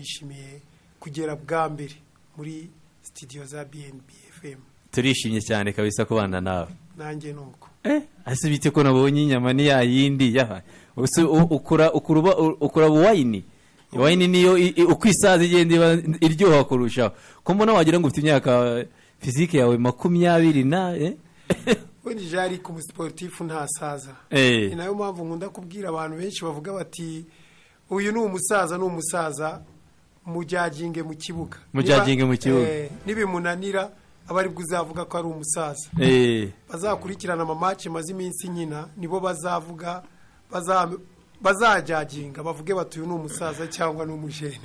twishimiye kugera bwa mbere muri sitidiyo za bnb fm turishimye cyane kabisa kubana nawe nanjye ni uko eh ese bite ko nabonye inyama ni ya yindi yaha Ese u- ukura ukuruba u- ukuraba wayini wayini niyo i- i- uko isaza igenda iba iryoha kurushaho ko mbona wagira ngo ufite imyaka fizike yawe makumyabiri na eh? ubundi jari ku musiporutifu ntasaza Eh. ni nayo mpamvu nkunda kubwira abantu benshi bavuga bati uyu ni umusaza ni umusaza mujyaginge mu kibuga Mujyaginge mu Niba- kibuga. eh, nibimunanira aba aribwo uzavuga ko ari umusaza eh bazakurikirana amamatch maze iminsi nyina nibo bazavuga baza- bazajyaginga bavuge bati uyu ni umusaza cyangwa ni umujene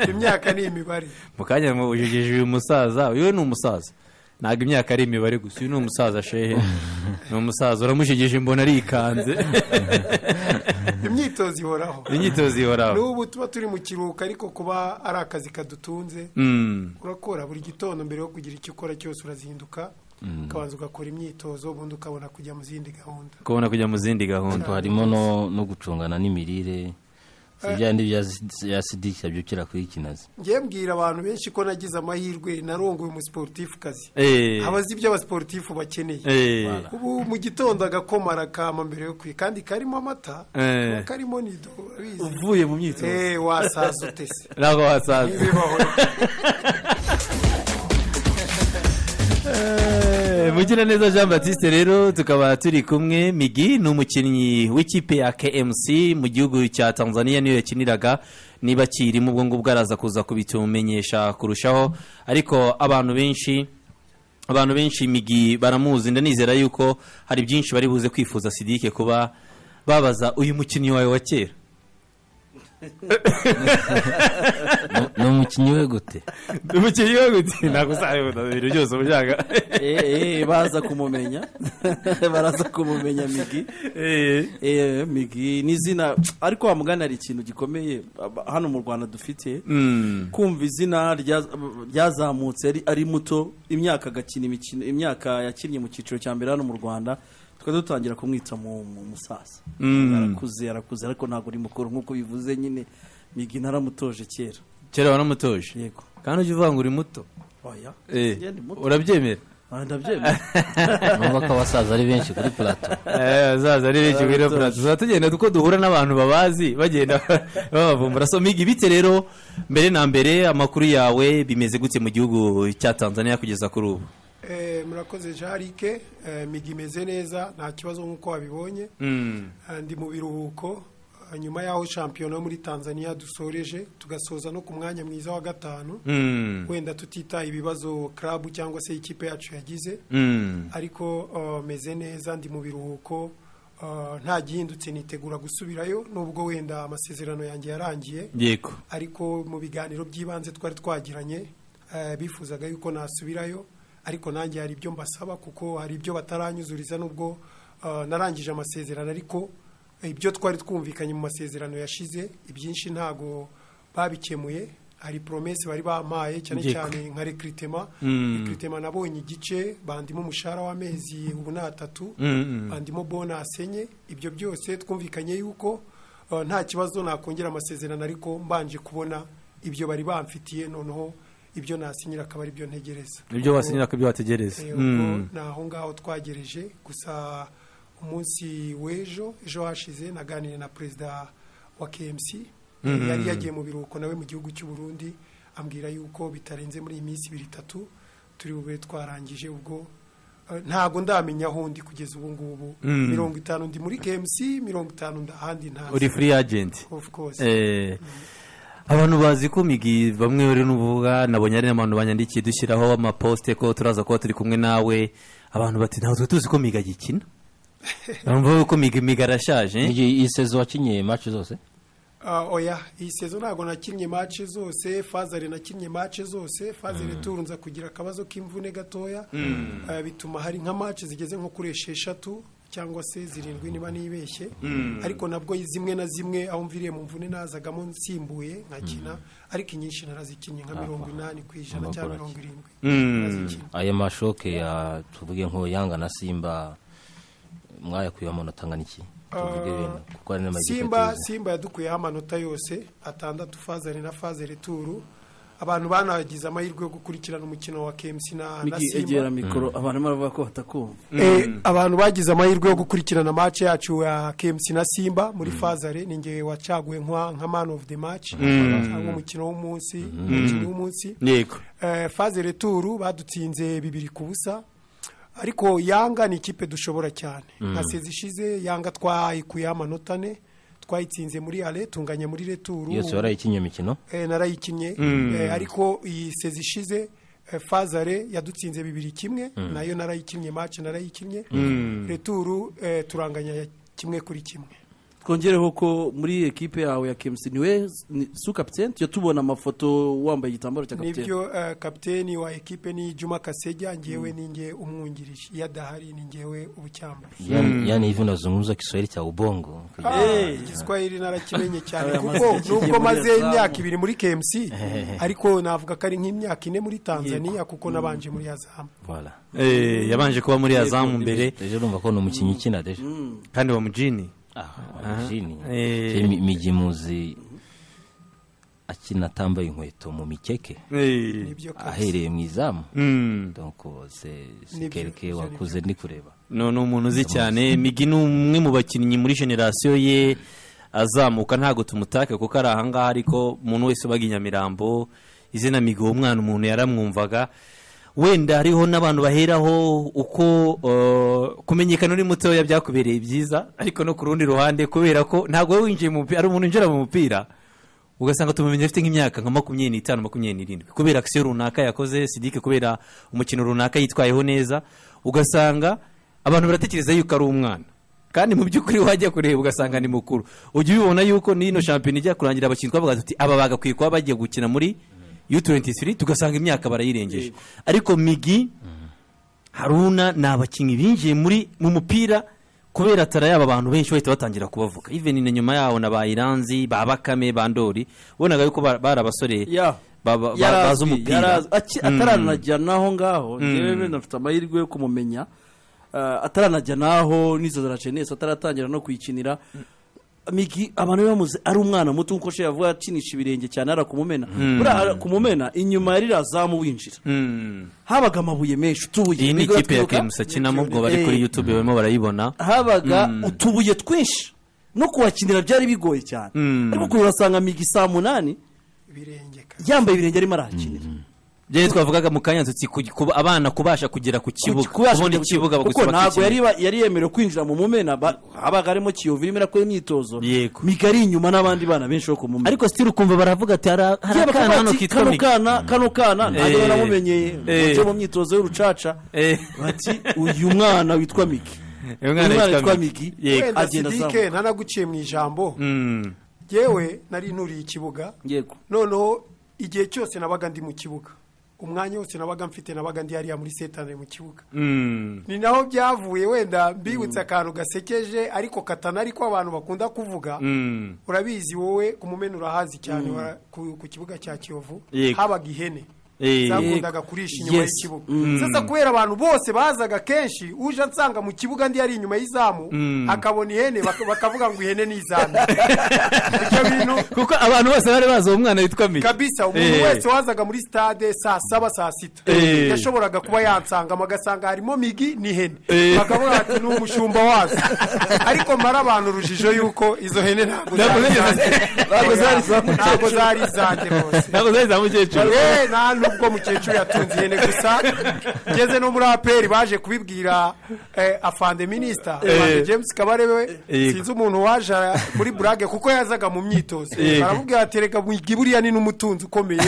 imyaka ni imibare mu kanya mu ujejeje uyu musaza uyu ni umusaza ntabwo imyaka ari imibare gusa uyu ni umusaza shehe ni umusaza uramushegeje mbona arikanze imyitozo ihoraho imyitozo ihoraho n'ubu tuba turi mu kiruhuko ariko kuba ari akazi kadutunze Mm, urakora buri gitondo mbere yo kugira icyo ukora cyose urazinduka ukabanza ugakora imyitozo ubundi ukabona kujya mu zindi gahunda kubona kujya mu zindi gahunda harimo no, no gucungana n'imirire si bya bindi bya ya sidiki yabyukira kuri kinazi ngiye mbwira abantu benshi ko nagize amahirwe narongoye umusiporutifu kazi eh abazi ibyo abasiporutifu bakeneye eh ubu mu gitondo agakoma arakama mbere yo kwiga kandi karimo amata Eh. karimo nido urabizi uvuye mu myitozo Eh, wasaza utese ntabwo wasanze ntibibaho mugira neza jean batiste rero tukaba turi kumwe migi ni umukinnyi w'ikipe ya kmc mu gihugu cya tanzania niyo yakiniraga niba kirimo ubwo ngubwo araza kuza kubitumenyesha kurushaho ariko abantu benshi abantu benshi migi baramuzi ndanizera yuko hari byinshi bari buze kwifuza sidike kuba babaza uyu mukinnyi wawe wa kera Ni- ni umukinnyi we gute umukinnyi we gute ntabwo uzabibona ibintu byose uba ushaka Eh, eh, baza kumumenya baraza kumumenya migi Eh. Eh, migi ni izina ariko wa mugani hari ikintu gikomeye ab- hano mu rwanda dufite Mm. kumva izina rya- ryazamutse ari- ari muto imyaka agakina imikino imyaka yakinnye mu cyiciro cya mbere hano mu rwanda tukaba dutangira kumwita mu mu musaza Mm. arakuze arakuze ariko ntabwo ari mukuru nk'uko bivuze nyine migi naramutoje kera kera wanamutoje yego kandi ujya uvuga ngo uri muto oya Eh, Njye ndi muto. urabyemera Ah, ndabyemera numva ko abasaza ari benshi kuri plato Eh, azaza ari benshi kuri Uramutoje. purato tuzaba tugenda uko duhura n'abantu babazi bagenda babavumbura so miga ibite rero mbere na mbere amakuru yawe bimeze gute mu gihugu cya tanzania kugeza kuri ubu Eh, murakoze jarike Eh, migi imeze neza nta kibazo nk'uko wabibonye Mm. Ah, ndi mu biruhuko Ah, nyuma y'aho shampiyona yo muri tanzania dusoreje tugasoza no ku mwanya mwiza wa gatanu Mm. wenda tutitaye ibibazo karabu cyangwa se ikipe yacu yagize Mm. ariko ah, meze neza ndi mu biruhuko Ah, nta gihindutse nitegura gusubirayo nubwo wenda amasezerano yanjye yarangiye yego ariko mu biganiro by'ibanze twari twagiranye eh, bifuzaga yuko nasubirayo ariko nanjye hari ibyo mbasaba kuko hari ibyo bataranyuzuriza nubwo eh, narangije amasezerano ariko ibyo twari twumvikanye mu masezerano yashize ibyinshi ntago babikemuye hari promese bari bampaye cyane Yego. cyane nka rekritema Mm. rekritema nabonye igice bandimo umushahara w'amezi ubu ni atatu Mm, mm. bandimo bonase enye ibyo byose twumvikanye yuko eh, nta kibazo nakongera amasezerano ariko mbanje kubona ibyo bari bamfitiye noneho ibyo nasinyira akaba ari byo ntegereza ibyo wasinyira ko ibyo wategereza Eh, Mm. ubwo ni aho ngaho twagereje gusa umunsi w'ejo ejo hashize naganiriye na perezida wa kmc yari yagiye mu biruhuko nawe mu gihugu cy'u Burundi ambwira yuko bitarenze muri iyi minsi ibiri itatu turi bube twarangije ubwo eh, ntabwo ndamenya aho ndi kugeza ubu ngubu Mm. mirongo itanu ndi muri kmc mirongo itanu nda- ahandi ntazi uri free agent of course Eh, abantu bazi ko migi bamwe bari n'uvuga nabonye ari n'abantu banyandikiye dushyiraho amaposite ko turaza kuba turi kumwe nawe abantu bati ntabwo twari tuzi ko migi agikina bamva ko migi migi arashaje eh? Iyi- iyi sezo wakinnye match zose Ah, oya iyi sezo ntabwo nakinnye mace zose fazare nakinnye mace zose fazare turu nza kugira akabazo k'imvune gatoya Ah, bituma hari nka mace zigeze nko kuri esheshatu cyangwa se zirindwi niba nibeshye ariko nabwo zimwe na zimwe aho mviriye mu mvune nazagamo nsimbuye nkakina ariko inyinshi narazikinnye nka mirongo inani ku ijana cyangwa mirongo irindwi Mm. narazikinnye ayo mashoke ya tuvuge nko yanga na simba mwayakuyeho amanota angana iki tuvuge Ah, wenda kuko hari n'amakipe simba tuzi. simba yadukuyeho amanota yose atandatu fazari na fazari turu abantu banagize amahirwe yo gukurikirana umukino wa kmc na, na Migi, simba egera mikoro abantu baravuga ko batakumva Eh, abantu bagize amahirwe yo gukurikirana match yacu ya KMC na Simba muri Fazare ni ngewe wacaguwe nka nka man of the match cyangwa umukino w'umunsi umukino w'umunsi yego Eh, Fazare Tour badutsinze bibiri ku busa ariko Yanga ni ikipe dushobora cyane nka sezi ishize Yanga twayikuye amanota ane twayitsinze muri ale tunganya muri returu yose warayikinnye imikino eh, narayikinnye eh, ariko iyi sezi ishize eh, fazare yadutsinze bibiri kimwe nayo narayikinnye match narayikinnye returu eh, turanganya ya kimwe kuri kimwe twongereho ko muri ekipe yawe ya KMC niwe ni- su kapiteni tujya tubona amafoto wambaye igitambaro cya kapiteni nibyo eh, kapiteni wa ekipe ni juma kasejya ngewe ni nge umwungirije iyo adahari ni ngewe ubucyamba yani yani hivi unazungumza Kiswahili cha ubongo igiswahili narakimenye cyane Aya kuko mazina yaciye nubwo muri maze Azamu. imyaka ibiri muri kmc ariko navuga ko ari nk'imyaka ine muri tanzania kuko nabanje muri azamu voilà Eh, yabanje kuba muri azamu mbere deje urumva ko ni umukinnyi ukina deje kandi wa mujini jini Eh. migimuzi akina atambaye inkweto mu mikeke Eh, nibyo kabisa ahereye mu izamu mm. donc c'est Nibyo, c'est quelque ibyo wakuze ndi kureba no ni umuntu uzi cyane migi ni umwe mu bakinnyi muri generasiyo ye azamuka ntabwo tumutake kuko ari ahangaha ariko umuntu wese ubaga i nyamirambo izina migi uwo mwana umuntu yaramwumvaga wenda hariho n'abantu baheraho uko eh, kumenyekana uri mutoya byakubereye byiza ariko no ku rundi ruhande kubera ko ntabwo wowe winjiye mu mupira ari umuntu winjira mu mupira ugasanga tumumenya afite nk'imyaka nka makumyabiri n'itanu makumyabiri n'irindwi kubera akisiyo runaka yakoze sidike kubera umukino runaka yitwayeho neza ugasanga abantu baratekereza yuko ari umwana kandi mu by'ukuri wajya kureba ugasanga ni mukuru ujya ubibona yuko n'ino shampiyona ijya kurangira abakinnyi twavuga tuti aba bagakwiye kuba bagiye gukina muri U23 tugasanga imyaka barayirengeje ariko migi haruna ni abakinnyi binjiye muri mu mupira kubera atarayaba abantu benshi bahita batangira kubavuga even na nyuma yaho na ba iranzi ba bakame ba ndori wonaga yuko ba- bari abasore ya ba- ba- ba- bazi yarazwi, umupira yarazwi. Aki- ataranajya naho ngaho njyewe nafite amahirwe yo kumumenya Ah, ataranajya naho n'izozora jenesi ataratangira no kuyikinira migi abantu bamuze ari umwana muto nkuko she yavuga akinisha ibirenge cyane ara kumumena buriya kumumena inyuma ya ririya zamu winjira Mm. habaga amabuye menshi utubuye iyi ni Migi ikipe ya uratwibuka? kemusa akinamo ubwo bari kuri youtube barimo barayibona habaga utubuye twinshi no kuhakinira byari bigoye cyane ariko ukuntu urasanga migi saa munani birengeka yambaye ibirenge arimo arahakinira byo twavugaga mu kanya tutsi ku- kuba- abana kubasha kugera ku kibuga kubasha kubona kujya- ikibuga kuko bakubaka ntabwo ikibuga. yari ba- yari yemerewe kwinjira mu mumena ba- habaga harimo kiyovu irimo irakora imyitozo Yego. migi ari inyuma n'abandi bana benshi bo ku mumena ariko sitiri ukumva baravuga ati hari hari Kera akana bakavuga hano ati, kitwa kano migi kana kano kana ntabwo Eh. baramumenyeye Eh. baje mu myitozo y'urucaca Eh. bati uyu mwana witwa migi uyu uyu mwana witwa Migi. migi Yego. wenda agenda sidike azamuka nanaguciye mu ijambo Mm. yewe nari nturiye ikibuga yego noneho igihe cyose nabaga ndi mu kibuga umwanya wose nabaga mfite nabaga ndi hariya muri setane mu kibuga Mm. ni naho byavuye wenda mbibutse akantu gasekeje ariko katana ariko abantu bakunda kuvuga Mm. urabizi wowe umumena urahazi cyane wara- ku ku kibuga cya kiyovu Yego. habaga ihene Eh. zakundaga kurisha inyuma Yes. y'ikibuga sasa kubera abantu bose bazaga kenshi uje ansanga mu kibuga ndi ari inyuma y'izamu akabona ihene bak- bakavuga ngo ihene ni izamu ibyo bintu kuko abantu bose bari bazi uwo mwana witwa migi kabisa umuntu Eh. wese wazaga muri stade saa saba saa sita Eh. yashoboraga kuba yansangamo agasanga harimo migi n'ihene Eh. bakavuga bati ni umushumba wazo ariko mara abantu urujijo yuko izo hene ntabwo Ntabwo zari zigeze- izanjye. ntabwo zari iza mukecuru. ntabwo zari izanjye rwose ntabwo zari za mukecuru Eh, nta nubwo mukecuru yatunze ihene gusa ngeze no muri aperi baje kubibwira eh, afande minisita Afande james kabarebe we Yego. sinzi umuntu waje ara- muri burage kuko yazaga mu myitozo Yego. baramubwira ati reka mwigi buriya ni n'umutunzi ukomeye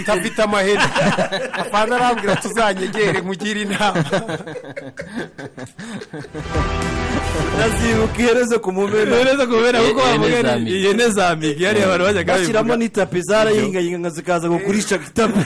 utafite amahene afande arambwira tuzanyegere nkugire inama nazibuka ihereze ku mumena neza kubera kuko Ihene bavuga za ni Migi. ihene za migi hariya abantu bajyaga bashyiramo babivuga n'itapi zarayingayinga zikaza kugurisha ku itapi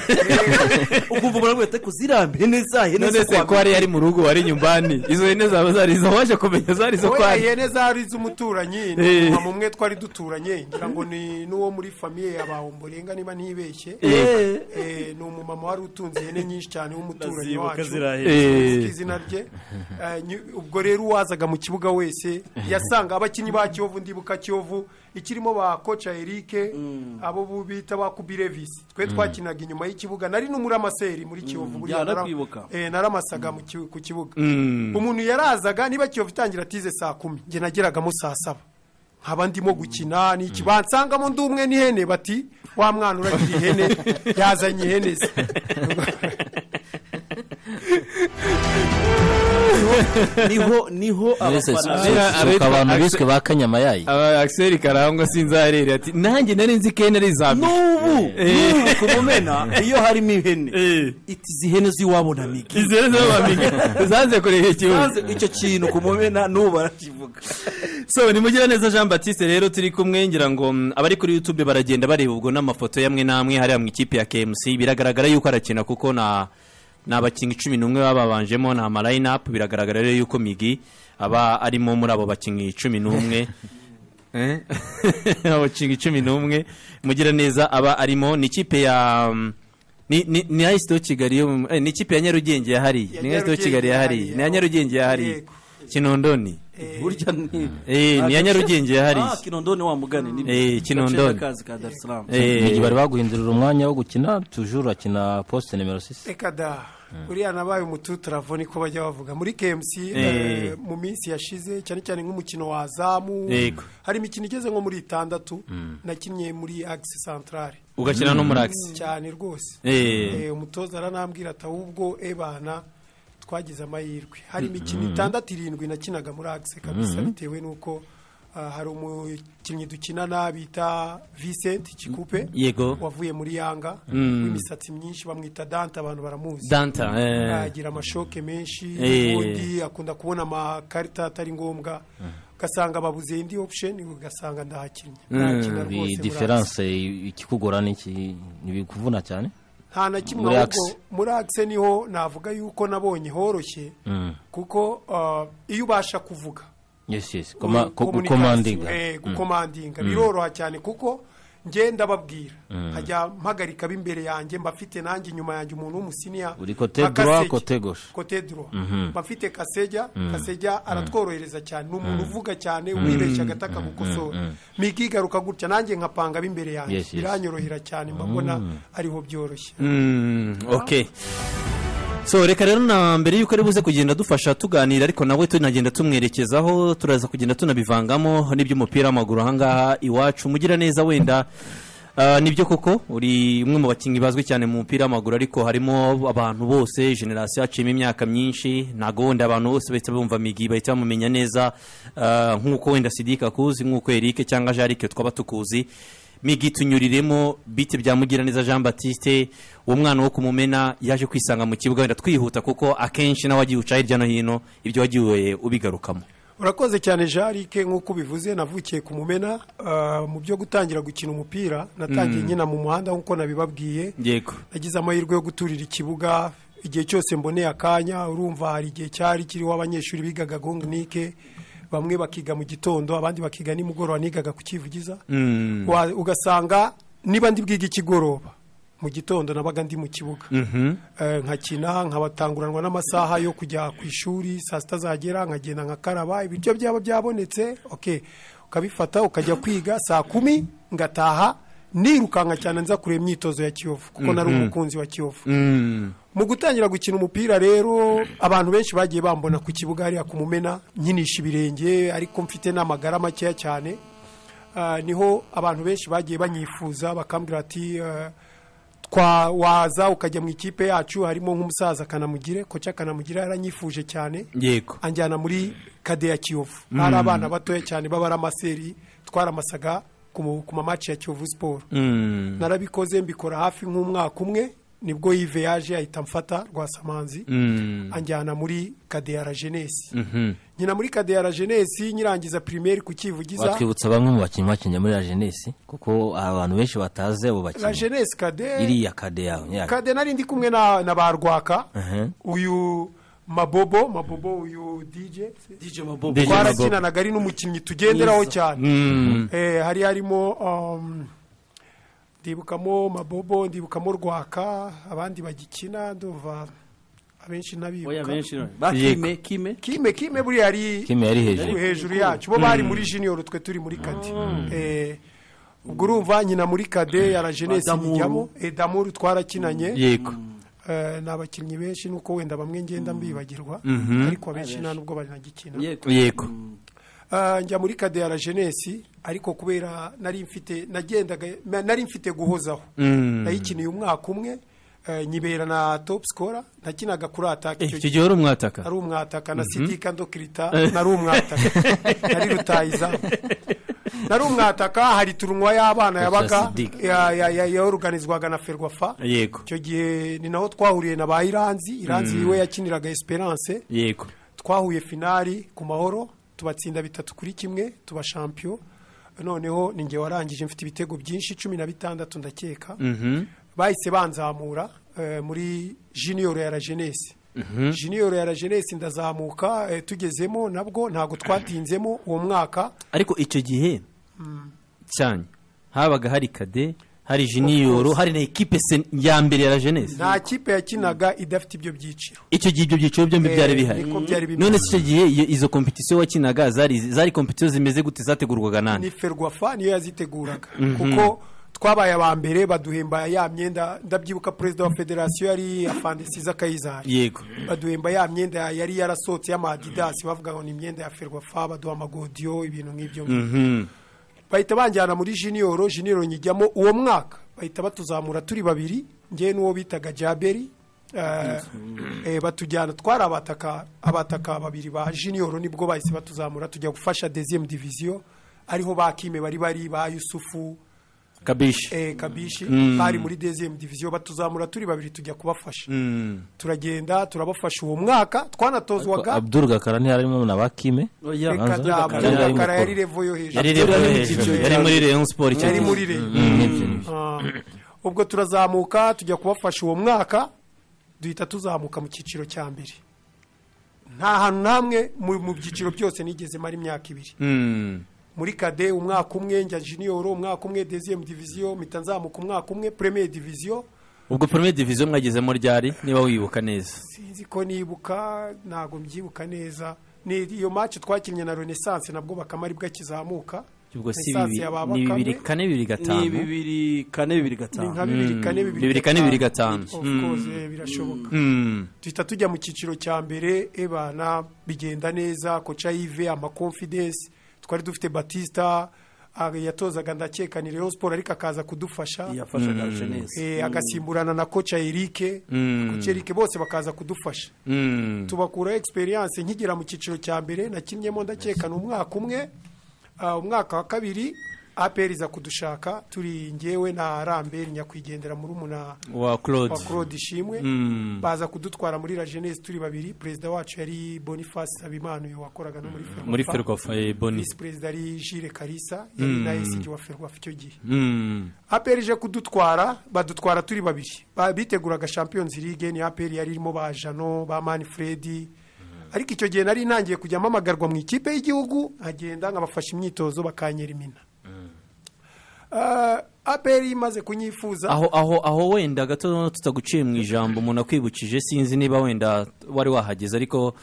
ukumva umuntu ati kuzirambe neza hene none se ko hariya ari mu rugo wari nyumbani izo hene zaba zari izo waje kumenya zari izo wowe kwari ihene zari iz'umuturanyi ni mama umwe twari duturanye ngira ngo ni n'uwo muri famiye ya bahomborenga niba ntibeshye Eh, ni umumama wari utunze ihene nyinshi cyane w'umuturanyi Ndazibuka wacu zirahera. Sinzi Eh. izina rye Eh, nyu- ubwo rero uwazaga mu kibuga wese yasanga abakinnyi ba kiyovu ndibuka kiyovu ikirimo ba koca erike abo bu- bita ba kubirevisi twe twakinaga inyuma y'ikibuga nari n'umuramaseri muri kiyovu buriya nara- narakwibuka. eh, naramasaga mu ki- ku kibuga umuntu yarazaga niba kiyovu itangira atize saa kumi njye nageragamo saa saba nkaba ndimo gukina ni iki bansangamo ndi umwe n'ihene bati wa mwana uragira ihene yazanye ihene ze niho niho abafana Zira- abitwa- abantu biswe ba kanyamayayi aba akiseri karangwa sinzarere ati nanjye nari nzi ko ihene ari iza mbere n'ubu n'ubu ku mumena iyo harimo ihene iti izi hene z'iwabo na migi izi hene zo bamenye zanze kureba ikibuga Maze icyo kintu ku mumena n'ubu barakivuga so ni mugira neza jean batiste rero turi kumwe ngira ngo mm, abari kuri youtube baragenda bareba ubwo n'amafoto yamwe n'amwe hariya mu ikipe ya kmc biragaragara yuko arakina kuko na ni abakinnyi cumi n'umwe bababanjemo ni amalayinapu biragaragara rero yuko migi aba arimo muri abo bakinnyi cumi n'umwe Eh? abakinnyi cumi n'umwe mugira neza aba arimo ni ikipe ya mm, ni ni ni ya Esito kigali yo mu- eh, ni ikipe ya nyarugenge ya hariya ni ya Esito kigali ya hariya ni ya nyarugenge ya hariya Yego. kinondoni burya ni Eh, ni iya Nyarugenge yahari. Ah, kinondoni wa mugani ni Eh, Kinondoni. kazi ka Dar es Salaam Eh, Migi bari baguhindurira umwanya wo gukina tujuru akina poste nimero 6 reka da uriya nabaye umututuravo niko bajya bavuga muri kmc Eh. eh, mu minsi yashize cyane cyane nk'umukino wa zamu Yego. hari imikino igeze nko muri itandatu nakinnye muri agisi santarare ugakina no muri agisi cyane rwose Eh. Eh, umutoza aranambwira ati ahubwo ebana twagize amahirwe hari imikino itandatu irindwi nakinaga muri agisi kabisa bitewe n'uko ah, hari umukinnyi dukinana bita Vincent Kikupe yego wavuye muri yanga w'imisatsi myinshi bamwita dante abantu baramuzi danta eh, agira amashoke menshi Eh. ubundi akunda kubona amakarita atari ngombwa ugasanga babuze indi option ugasanga ndahakinnye Nakina bi rwose difference ikikugora niki bikuvuna cyane nta na kimwe Muri ahubwo Axe. muri akise niho navuga yuko nabonye horoshye kuko ah, iyo ubasha kuvuga yes yes Koma- Mm, ko- communication, gukomandinga eh, gukomandinga biroroha cyane kuko ngenda babwira nkajya mpagarika b'imbere yanjye mbafite nanjye inyuma yanjye umuntu w'umusiniya Uri kote nka droit, Kasege. kote gauche. kote droit mbafite kasejya kasejya aratworohereza cyane ni umuntu uvuga cyane wibeshya agata akagukosora migi igaruka gutya nanjye nkapanga b'imbere yanjye Yes, yes. biranyorohera cyane mbabona ariho byoroshye mm, okay so reka rero na mbere yuko ari buze kugenda dufasha tuganira ariko nawe tunagenda tumwerekezaho turaza kugenda tunabivangamo n'iby'umupira w'amaguru ahangaha iwacu mugira neza wenda ah, nibyo koko uri umwe mu bakinnyi bazwi cyane mu mupira w'amaguru ariko harimo abantu bose generasiyo yaciyemo imyaka myinshi ntabwo wenda abantu bose bahita bumva migi bahita bamumenya neza ah, nk'uko wenda sidika akuzi nk'uko erike cyangwa jarike twaba tukuzi migi tunyuriremo bite bya mugiraneza jean batiste uwo mwana wo kumumena yaje kwisanga mu kibuga wenda twihuta kuko akenshi nawe wagiye uca hirya no hino ibyo wagiye ubigarukamo urakoze cyane jarike nk'uko ubivuze navukiye ku mumena ah, mu byo gutangira gukina umupira natangiye nyina mu muhanda nk'uko nabibabwiye yego nagize amahirwe yo guturira ikibuga igihe cyose mboneye akanya urumva hari igihe cyari kiriho abanyeshuri bigaga gonginike bamwe bakiga mu gitondo abandi bakiga nimugoroba nigaga ku kivugiza Wa- ugasanga niba ndi bwiga ikigoroba mu gitondo nabaga ndi mu kibuga Eh, nkakina nkabatanguranwa n'amasaha yo kujya ku ishuri saa sita zagera nkagenda nkakaraba ibiryo byaba byabonetse okay ukabifata ukajya kwiga saa kumi ngataha nirukanka cyane nza kureba imyitozo ya kiyovu kuko nari umukunzi wa kiyovu mu gutangira gukina umupira rero abantu benshi bagiye bambona ku kibuga hariya ku mumena nkinisha ibirenge ariko mfite n'amagara makeya cyane Ah, niho abantu benshi bagiye banyifuza bakambwira ati eh, twa waza ukajya mu ikipe yacu harimo nk'umusaza kanamugire koca kanamugire yaranyifuje cyane yego anjyana muri kade ya kiyovu hari abana batoya cyane b'abaramaseri twaramasaga ku mu- ku mamaci ya kiyovu siporo narabikoze mbikora hafi nk'umwaka umwe nibwo yive yaje ahita amfata rwasamanzi anjyana muri kadeyara jenesi nyina muri kadeyara jenesi nyirangiza pirimeri ku kivugiza watwibutsa bamwe mu bakinnyi bakinnye muri la jenesi kuko hari abantu benshi batazi abo la bakinnyi jenesi kade iriya kade yawe nyirayo kade nari ndi kumwe na na ba rwaka Mhm. uyu mabobo mabobo uyu dj DJ Mabobo DJ Mabobo. twarakinanaga ari n'umukinnyi tugenderaho Mwiza. cyane Eh, hari harimo um, ndibukamo mabobo ndibukamo rwaka abandi bagikina ndumva abenshi oya ntabibuka benshi ba kime kime kime kime buriya ari Kim yari hejuru hejuru hejuru yacu bo bari muri junior twe turi muri kade Eh, ubwo urumva nyina muri kade ya la jeunesse Adamuru. bijyamo edamuru twarakinanye yego Eh, ni abakinnyi benshi nuko wenda bamwe ngenda mbibagirwa ariko abenshi nta nubwo banagikina yego yego Ah, njya muri kade ya la jeunesse ariko kubera nari mfite nagendaga na- nari mfite guhozaho nayikiniye umwaka umwe eh, nyibera na top scorer nakinaga kuri ataka icyo gihe wari umwataka nari umwataka na sidika ndokirita nari umwataka nari rutayizamu nari umwataka hari turunwa y'abana yabaga Siddique. ya- ya- ya- yoruganizwaga na ferwafa yego icyo gihe ni naho twahuriye na ba iranzi iranzi we yakiniraga esperance yego twahuye finali ku mahoro tubatsinda bitatu kuri kimwe tuba shampiyo noneho ni njye warangije mfite ibitego byinshi cumi na bitandatu ndakeka bahise banzamura eh, muri junior ya la jeunesse junior ya la jeunesse ndazamuka eh, tugezemo nabwo ntabwo twatinzemo uwo mwaka ariko icyo gihe cyane habaga hari kade hari jiniyoro hari na ekipe se ya mbere ya la jenesi nta kipe yakinaga idafite ibyo byiciro icyo gihe ibyo byiciro byombi Eh, byari bihari niko byari bimeze. none se icyo gihe iyo- izo kompetisiyo wakinaga zari zari kompetisiyo zimeze gute zategurwaga nande ni ferwafa niyo yaziteguraga kuko twabaye aba mbere baduhemba ya myenda ndabyibuka perezida wa federasiyo yari afandesiza kayizari yego baduhemba ya myenda yari yarasohotse y'amadidasi bavuga ngo ni imyenda ya ferwafa baduha amagodiyo ibintu nk'ibyo bahita banjyana muri jiniyoro jiniyoro nyijyamo uwo mwaka bahita batuzamura turi babiri ngewe n'uwo bitaga jaberi eh, eh, batujyana twari abataka abataka babiri ba jiniyoro nibwo bahise batuzamura tujya gufasha deziyemu diviziyo ariho ba kime bari bari ba yusufu kabishi eh, kabishi bari muri deziyemu diviziyo batuzamura turi babiri tujya kubafasha turagenda turabafasha uwo mwaka twanatozwaga abdul gakara ntiyarimo na ba kime oya reka Abdul da- Gakara yari Gakara yari mukuru. revo yo hejuru yari rero Yari mu hejuru cyiciro yari cya muri reyo siporo icyo yari gihe muri reyo Nibyo, nibyo. Ah, ubwo turazamuka tujya kubafasha uwo mwaka duhita tuzamuka mu cyiciro cya mbere nta hantu n'hamwe mu mu byiciro byose nigeze mara imyaka ibiri Mm. muri kade umwaka umwe njya jiniyoro umwaka umwe deziyemu diviziyo mpita nzamuka umwaka umwe premeye diviziyo ubwo porome diviziyo mwagezemo ryari niba wibuka neza sinzi ko nibuka ntabwo mbyibuka neza ni iyo maci twakinnye na renaissance nabwo bakaba aribwo akizamuka ubwo si Renaissance bibiri ya ba ni Bakame, bibiri kane bibiri ni gatanu bibiri kane bibiri ni nka gatanu bibiri kane bibiri kane bibiri gatanu. Of course, eh, birashoboka Mm. duhita tujya mu cyiciro cya mbere ebana bigenda neza koca yive amakonfidensi twari dufite batista ah, yatozaga ndakeka ni rero siporo ariko akaza kudufasha yafashaga jenesi Eh, agasimburana na koca erike koca erike bose bakaza kudufasha Mm. tubakuraho egisperiyanse nkigera mu cyiciro cya mbere nakinnyemo ndakekana umwaka umwe ah, umwaka wa kabiri aperi iza kudushaka turi ngewe na ramberi nyakwigendera muri umuna wa wa claude claude ishimwe baza kudutwara muri la jeunesse turi babiri perezida wacu yari boniface sabimana uyu wakoraga no muri ferwafa muri ferwafa eh, boni visi perezida ari jire karisa yari na esigi wa ferwafa icyo gihe Mm. aperi ije kudutwara badutwara turi babiri Ba- biteguraga champions league ni aperi yari irimo ba jano ba manfred ariko icyo gihe nari ntangiye kujya mpamagarwa mu ikipe y'igihugu nkagenda nkabafasha imyitozo bakanyera imina Ah, aperi imaze kunyifuza aho aho aho wenda gato tutaguciye mu ijambo umuntu akwibukije sinzi niba wenda wari wahageze ariko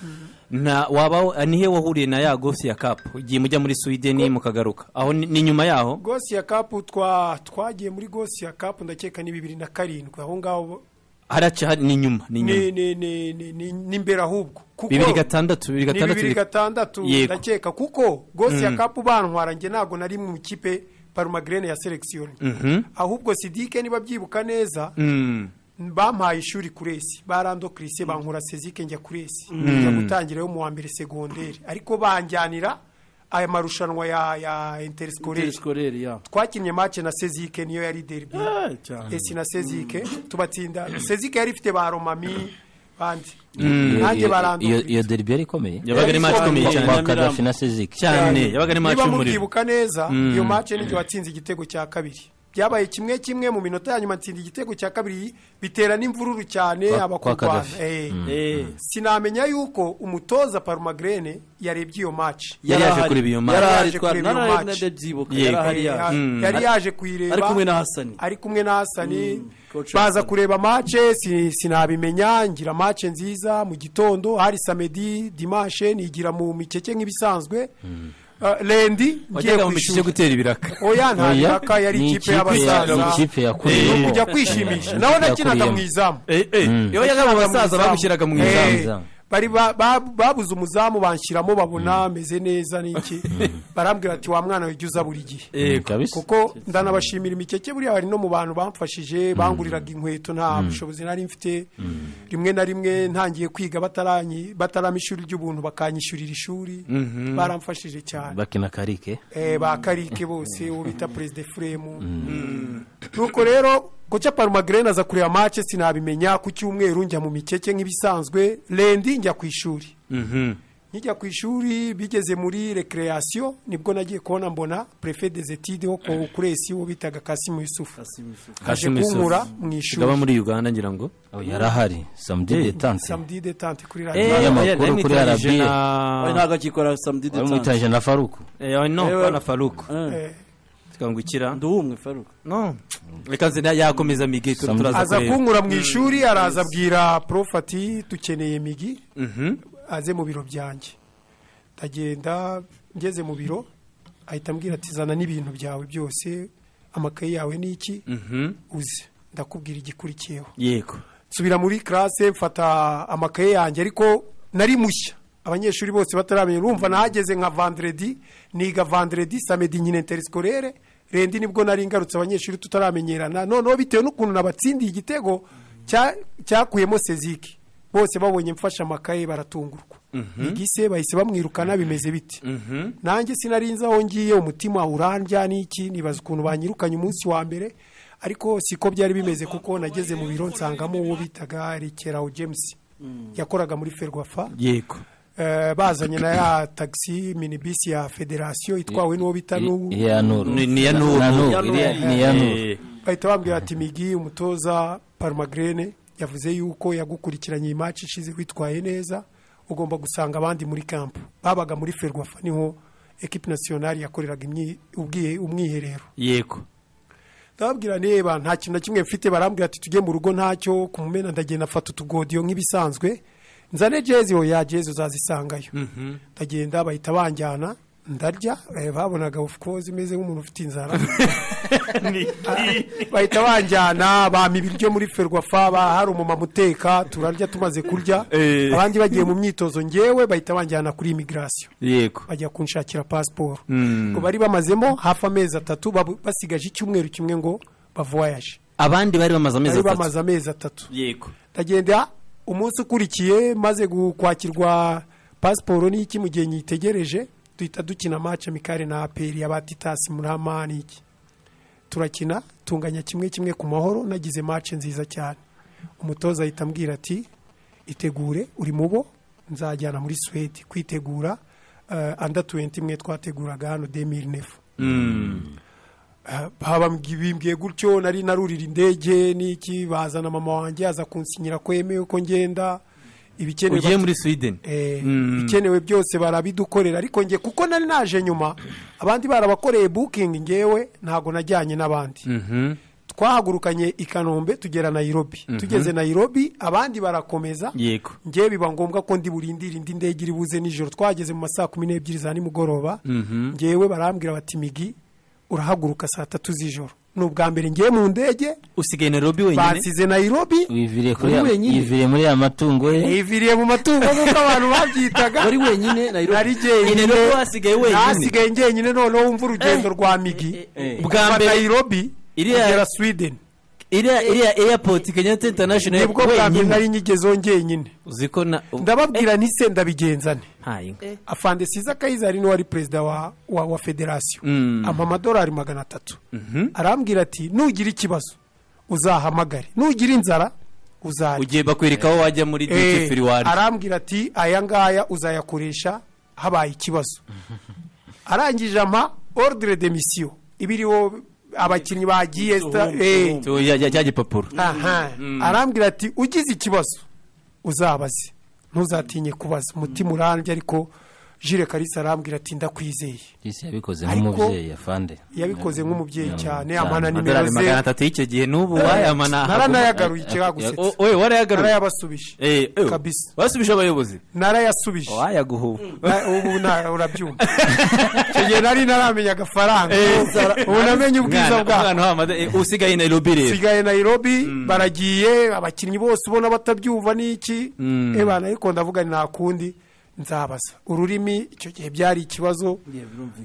nta waba nihe wahuriye na ya gosi ya kapu igihe mujya muri sweden mukagaruka aho ni ni nyuma yaho gosi ya kapu twa twagiye muri gosi ya kapu ndakeka ni bibiri na karindwi aho ngaho haraca hari- ni nyuma ni nyuma ni ni ni ni ni ni imbere ahubwo kuko bibiri gatandatu bibiri ni gatandatu bibiri bibiri- gatandatu Yego. ndakeka kuko gosi ya kapu bantwara njye ntabwo nari mu ikipe parumagrene ya selekisiyoni ahubwo sidike niba byibuka neza Mm. bampaye ishuri kuresi barandokirise bankura sezike njya kuresi njya gutangirayo mu wa mbere segonderi ariko banjyanira aya marushanwa ya ya interisikore sikoreri ya twakinnye mace na sezike niyo yari deribi Eh, cyane. esi na sezike tubatsinda sezike yari ifite ba romami bandi Iyo- nanjye iyo- barandura iyo- iyo deribi yari ikomeye yabaga ari match ikomeye Yari cyane ikomeye. kadafi na seziki cyane yabaga ari match niba y'umuriro mubyibuka neza iyo mace n'igihe watsinze igitego cya kabiri byabaye kimwe kimwe mu minota ya nyuma ntsinda igitego cya kabiri bitera n'imvururu cyane Kwa- kwa abakurwana Gaddafi. Eh. Eh, sinamenya yuko umutoza parumagrene yarebye iyo maci Yari yaje kureba iyo match. yari ahari Yaje twari kureba iyo nararebye match. ndabyibuka Yego. yari ahari Eh, yaje yari yaje kuyireba ari kumwe na Hasani ari kumwe na hasani coach baza Hasani. kureba mace si- sinabimenya ngira mace nziza mu gitondo hari samedi dimanche nigira mu mikeke nk'ibisanzwe Uh, lendi ngiye wajyaga ku mu mikike ishuri gutera ibiraka oya nta Oya, biraka yari ni ikipe ikipe ya- y'abasaza ni ikipe yakuriye. Ni ukujya kwishimisha nawe Ikipe nakinaga yakuriye. mu izamu iyo yajyaga mu basaza bagushyiraga mu Eh, izamu izamu. bari ba- ba- babuze umuzamu banshyiramo babona ameze neza n'iki barambwira ati wa mwana ujya uza buri gihe kabisa kuko ndanabashimira imikeke buriya bari no mu bantu bamfashije banguriraga inkweto nta bushobozi nari mfite rimwe na rimwe ntangiye kwiga bataranyi- batarama ishuri ry'ubuntu bakanyishyurira ishuri baramfashije cyane bakina karike Eh, ba karike bose uwo bita perezida efuremu nuko rero guca parumagrene aza kureba mace sinabimenya ku cyumweru njya mu mikeke nk'ibisanzwe lendi njya ku ishuri nkijya ku ishuri bigeze muri recreation nibwo nagiye kubona mbona prefe des études wo ku kuresi uwo bitaga Kasimu Yusufu aje Kasimu Yusufu. kunkura mu gaba ishuri muri uganda ngira ngo Oh, yari ahari samedi detanse samedi detente kuri Eh, radiyo amakuru kuri yaramitanyije RBA. na ari ntabwo akikora samedi detanse bamwitaje na faruku Eh, no Eh, bana faruku Eh, tukangukira nduwumwe faruka no reka nzi na- yakomeza migi tu- turaza aza kureba kunkura mu ishuri araza abwira prof ati tukeneye migi aze mu biro byanjye ndagenda ngeze mu biro ahita ambwira ati zana n'ibintu byawe byose amakaye yawe ni iki uze ndakubwira igikurikiyeho yego nsubira muri classe mfata amakaye yanjye ariko nari mushya abanyeshuri bose bataramenya urumva nahageze nka vandredi niga vandredi samedi nyine interiscolaire rendi nibwo nari ngarutse abanyeshuri tutaramenyerana noneho bitewe n'ukuntu nabatsindiye igitego cya- cyakuyemo seziki bose babonye mfashe amakaye baratungurwa igise bahise bamwirukana bimeze bite nanjye sinari nzi aho ngiye umutima urandya n'iki nibaza ukuntu banyirukanye umunsi wa mbere ariko siko byari bimeze kuko nageze mu biro nsangamo uwo bitaga rekerawo james yakoraga muri ferwafa yego Eh, bazanye na ya tagisi minibisi ya federasiyo itwawe n'uwo bita n'ubu iya nuru Ni- ni iya Nuru. Na Nuru, Nuru. iriya- ni iya nuru Eh, bahita bambwira ati migi umutoza parumagrene yavuze yuko yagukurikiranye iyi maci ishize witwaye neza ugomba gusanga abandi muri kampu babaga muri ferwafa niho ekipi nasiyonari yakoreraga imyi- ubwihe- umwiherero yego ndababwira niba nta kintu na kimwe mfite barambwira ati tujye mu rugo ntacyo ku mumena ndagenda afata utugodiyo nk'ibisanzwe nzane jezi oya jezi uzazisangayo ndagenda bahita banjyana ndarya eh, babonaga of course imeze nk'umuntu ufite inzara bahita banjyana bampa ibiryo muri ferwafa ba- hari umumama uteka turarya tumaze kurya Eh. abandi bagiye mu myitozo ngewe bahita banjyana kuri imigirasiyo yego bajya kunshakira pasiporo ngo bari bamazemo hafi amezi atatu babu- basigaje icyumweru kimwe ngo bavoyaje abandi bari bamaze amezi bari atatu bamaze amezi atatu yego ndagenda umunsi ukurikiye maze gu- kwakirwa pasiporo n'iki mu gihe nyitegereje duhita dukina match amikare na aperi ya batitasi murama n'iki turakina tunganya kimwe kimwe ku mahoro nagize match nziza cyane umutoza ahita ambwira ati itegure uri mu bo nzajyana muri Suwede kwitegura uh, under 20 mwe twateguraga hano 2009 Eh, haba mbwi- bimbwiye gutyo nari narurira indege n'iki bazana mama wanjye aza kunsinyira ko yemewe ko ngenda ibikenewe ugiye muri sweden Eh, ibikenewe byose barabidukorera ariko nge kuko nari naje nyuma abandi barabakoreye booking ngewe ntago najyanye n'abandi twahagurukanye i kanombe tugera nayirobi tugeze nayirobi abandi barakomeza yego ngewe biba ngombwa ko ndi burindira indi ndege iri buze nijoro twageze mu masaa kumi n'ebyiri za nimugoroba ngewe barambwira bati migi urahaguruka saa tatu z'ijoro ni ubwa mbere ngewe mu ndege usigaye nairobi wenyine bansize nayirobi wiviriye kuri ya- Uri wenyine. yiviriye muri ya matungo ye niviriye mu matungo nk'uko abantu babyitaga wari wenyine Nairobi nari jyenyine Nairobi wasigaye wenyine. nasigaye njyenyine noneho wumva urugendo rwa migi Bwa bwa mbere- Nairobi Iriya- kugera Sweden iriya iriya airport kenyatta international nibwo bwa mbere wenyine nari nyigeze wongeye nyine uzi ko na ndababwira nti se ndabigenzane ntayo afande siza kayizari niwe wari perezida wa wa, wa federasiyo Mm. ampa amadolari magana atatu arambwira ati nugira ikibazo uzahamagare nugira inzara uzarya ugiye bakwereka aho wajya muri duty Eh, free wari arambwira ati aya ngaya uzayakoresha habaye ikibazo arangije ampa ordre de mission ibiriho abakinnyi bagiye sta- eh, Tu- ya- ya- cya gipapuro aha arambwira ati ugize ikibazo uzabaze ntuzatinye kubaza umutima urambye ariko jire karisa arambwira ati ndakwizeye Isi yabikoze Ariko- nk'umubyeyi afande yabikoze nk'umubyeyi cyane cyane. amana nimero amadolari magana ze atatu y'icyo gihe n'ubu wayamana naranayagaruye O- ikiragusetse oye warayagaruye narayabasubije Eh, eh, kabisa. wasubije abayobozi narayasubije wayaguhuba Na- ubu nta- urabyumva icyo gihe nari naramenya agafaranga ubu namenye ubwiza bwaho usigaye nairobi rero sigaye Nairobi baragiye abakinnyi bose ubona batabyumva n'iki ebana ariko ndavuga ni nta kundi nzabaza ururimi icyo gihe byari ikibazo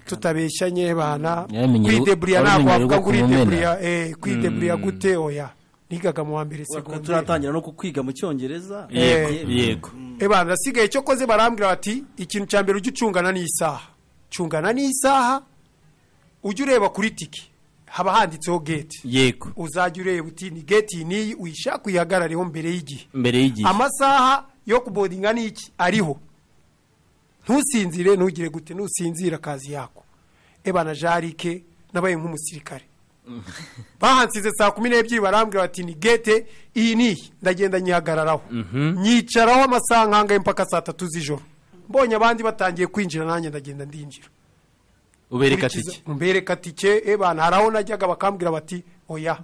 tutabeshyanye ebana Yamenye- kwidebuliya ntabwo wamenye wavuga rwo ngo uridebuliya eh, kwidebuliya gute oya nigaga mu wa mbere segonderi turatangira no kukwiga mu cyongereza yego Eh. yego ebana nasigaye icyo koze barambwira bati ikintu cya mbere ujye ucungana n'isaha cungana n'isaha ujye ureba kuri tiki haba handitseho geti yego uzajya ureba uti ni geti iyi n'iyi uyishaka uyihagarareho mbere y'igihe mbere y'igihe amasaha yo kubodinga n'iki ariho ntusinzire ntugire gute ntusinzira akazi yako eba na jarike nabaye nk'umusirikare bahansize saa kumi n'ebyiri barambwira bati ni gete iyi n'iyi ndagenda nyihagararaho nyicaraho amasaha nkangaye mpaka saa tatu z'ijoro mbonye abandi batangiye kwinjira nanjye ndagenda ndinjira ubereka Kurikiza- tike mbereka tike ebana hari aho najyaga bakambwira bati oya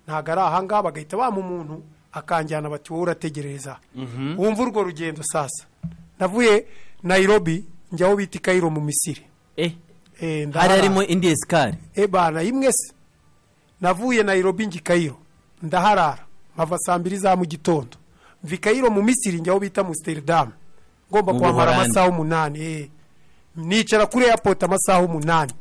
ntabwo ari ahangaha bagahita bampa umuntu akanjyana bati wowe urategereza wumva urwo rugendo sasa navuye nairobi njya aho bita i kayiro mu misiri eh Eh, hari ndahara- harimo indi esikari ebana imwe se navuye nairobi njya i kayiro ndaharara nkava saa mbiri za mu gitondo mva i kayiro mu misiri njya aho bita amsterdam ngomba Mu kwambara Buholandi. amasaha umunani eh. nicara kuri airport amasaha umunani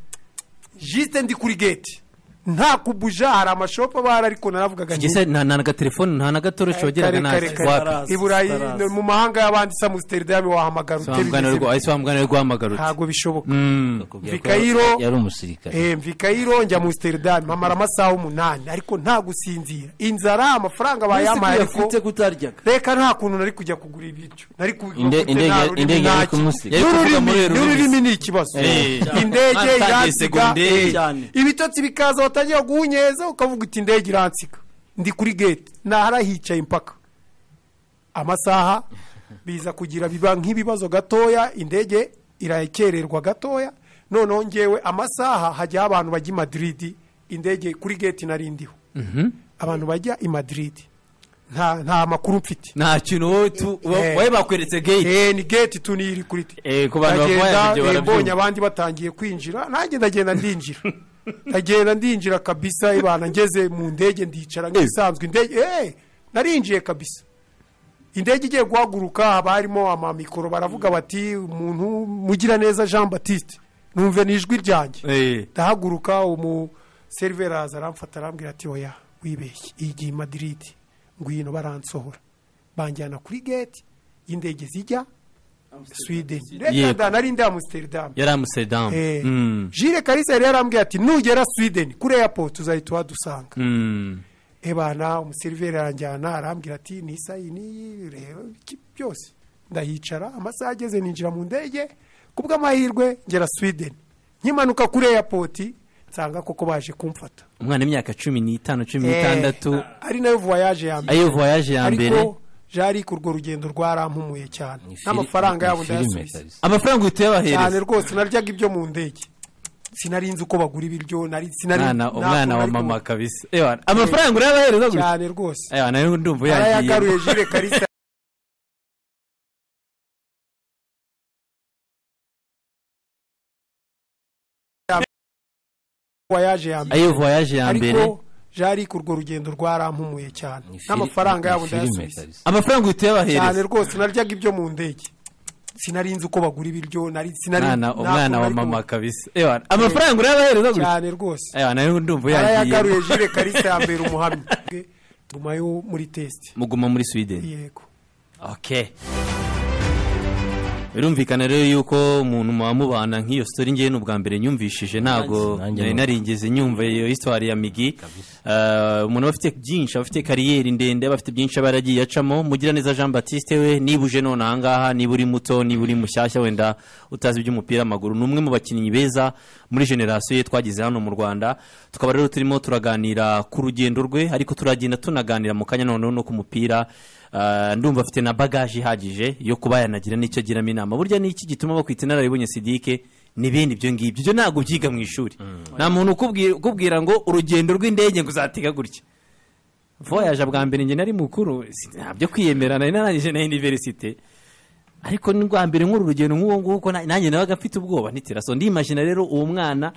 jisite ndi kuri gate nta kubuja hari amashopu abahari ariko naravugaga nti- ngese nta na gatelefoni nta na gatoroshi kare wageraga nta kare kare wapi i burayi Stars. mu mahanga y'abandi sa amsterdam wahamagara ute wamugana bimeze rwa ahise wamugana rwamagarutse ntabwo bishoboka Bakubwira ko Vikayiro- yari umusirikare Eh, mva i kayiro njya mu amsterdam mpamara amasaha umunani ariko nta gusinzira inzara amafaranga bayampaye ariko afite kutaryaga reka nta kuntu nari kujya kugura ibiryo nari kugura Inde- gute, indege- nta rurimi indege yari ntaki. kumusiga. Yari kuvuga N'ururimi- muri rurimi. n'ururimi ni ikibazo Eh. indege Batangiye iransiga segonderi eh, cyane. ibitotsi bikaza watangira guhunyeza ukavuga uti indege iransiga ndi kuri gate nahara hicaye impaka amasaha biza kugira biba nk'ibibazo gatoya indege irakererwa gatoya noneho ngewe amasaha hajyaho abantu bajya i madiridi indege kuri gate narindiho abantu bajya i madiridi nta nta makuru mfite nta kintu wowe tu- wa- Eh. wowe bakweretse gate Eh, ni gate tuniri kuri ti Eh, ku bantu bakora ibyo ndagenda eh, mbonye barabyumva abandi batangiye kwinjira nanjye ndagenda ndinjira ndagenda ndinjira kabisa ibana ngeze mu ndege ndicara nk'isanzwe indege eh, narinjiye kabisa indege igiye guhaguruka haba harimo amamikoro baravuga bati umuntu mugiraneza jean batiste numve ni ijwi ryanjye Eh. ndahaguruka umu seriveri araza aramfata arambwira ati oya wibeshye igihe Madrid ngwino baransohora banjyana kuri gate y'indege zijya sweden reka Yego. da nari ndi amsterdam yari amsterdam Eh, Mm, jire karisa yari yarambwiye ati nugera sweden kuri airport uzahita uhadusanga mm. ebana umuseriveri aranjyana arambwira ati ni isa iyi n'iyi reba iki- byose ndahicara amasaha ageze ninjira mu ndege ku bw'amahirwe ngera sweden nkimanuka kuri airport nsanga koko baje kumfata umwana w'imyaka cumi n'itanu cumi Eh, n'itandatu ari nayo voyage ya mbere ariyo voyage ya mbere ariko jarike urwo rugendo rwarampumuye cyane Ni fili- n'amafaranga ni yabo filime ndayasubiza kabisa. amafaranga uhita cyane uyabahereza rwose naryaga ibyo mu ndege sinari nzi uko bagura ibiryo nari sinari umwana nta umwana kuntu wa nari mama kabisa Ewana, amafaranga urayabahereza kumenya. gusa cyane rwose Ewana, nayo ndumva arayagaruye uyagiye jire karisa voyage ya mbere ariyo voyage ya mbere ariko jarike urwo rugendo rwarampumuye cyane Ni fili- n'amafaranga ni yabo filime ndayasubiza kabisa. amafaranga uhita cyane uyabahereza rwose naryaga ibyo mu ndege sinari nzi uko bagura ibiryo nari sinari umwana ntabwo umwana wa nari mama kumva. kabisa ewana amafaranga urayabahereza gutya cyane rwose ewana rero ndumva uyagiye arayagaruye jire karisa yambera umuhamya nyuma yo muri tesite muguma muri sweden yego ok birumvikana rero yuko umuntu muba mubana nk'iyo sitori ngewe ni ubwa mbere nyumvishije ntabwo Nanjye nari nuko. narigeze nyumva iyo hisitori ya migi Eh, umuntu aba afite byinshi aba afite kariyeri ndende aba afite byinshi aba yaragiye acamo mugiraneza jean batiste we niba uje none ahangaha niba uri muto niba uri mushyashya wenda utazi iby'umupira w'amaguru ni umwe mu bakinnyi beza muri generasiyo ye twagize hano mu rwanda tukaba rero turimo turaganira ku rugendo rwe ariko turagenda tunaganira mu kanya noneho no ku mupira Eh, ndumva afite na bagaje ihagije yo kuba yanagira n'icyo agiramo inama burya ni iki gituma bakwita inararibonye sidike n'ibindi ibyo ngibyo ibyo ntabwo ubyiga mu ishuri nta muntu ukubwi- ukubwira ngo urugendo rw'indege ngo uzatega gutya voyaje bwa mbere njye nari mukuru si- nta byo kwiyemera nari narangije na iniverisite ariko n'ubwa mbere nk'uru rugendo nk'uwo nguwo uko na- nanjye nabaga mfite ubwoba nitiraso ndimashina rero uwo mwana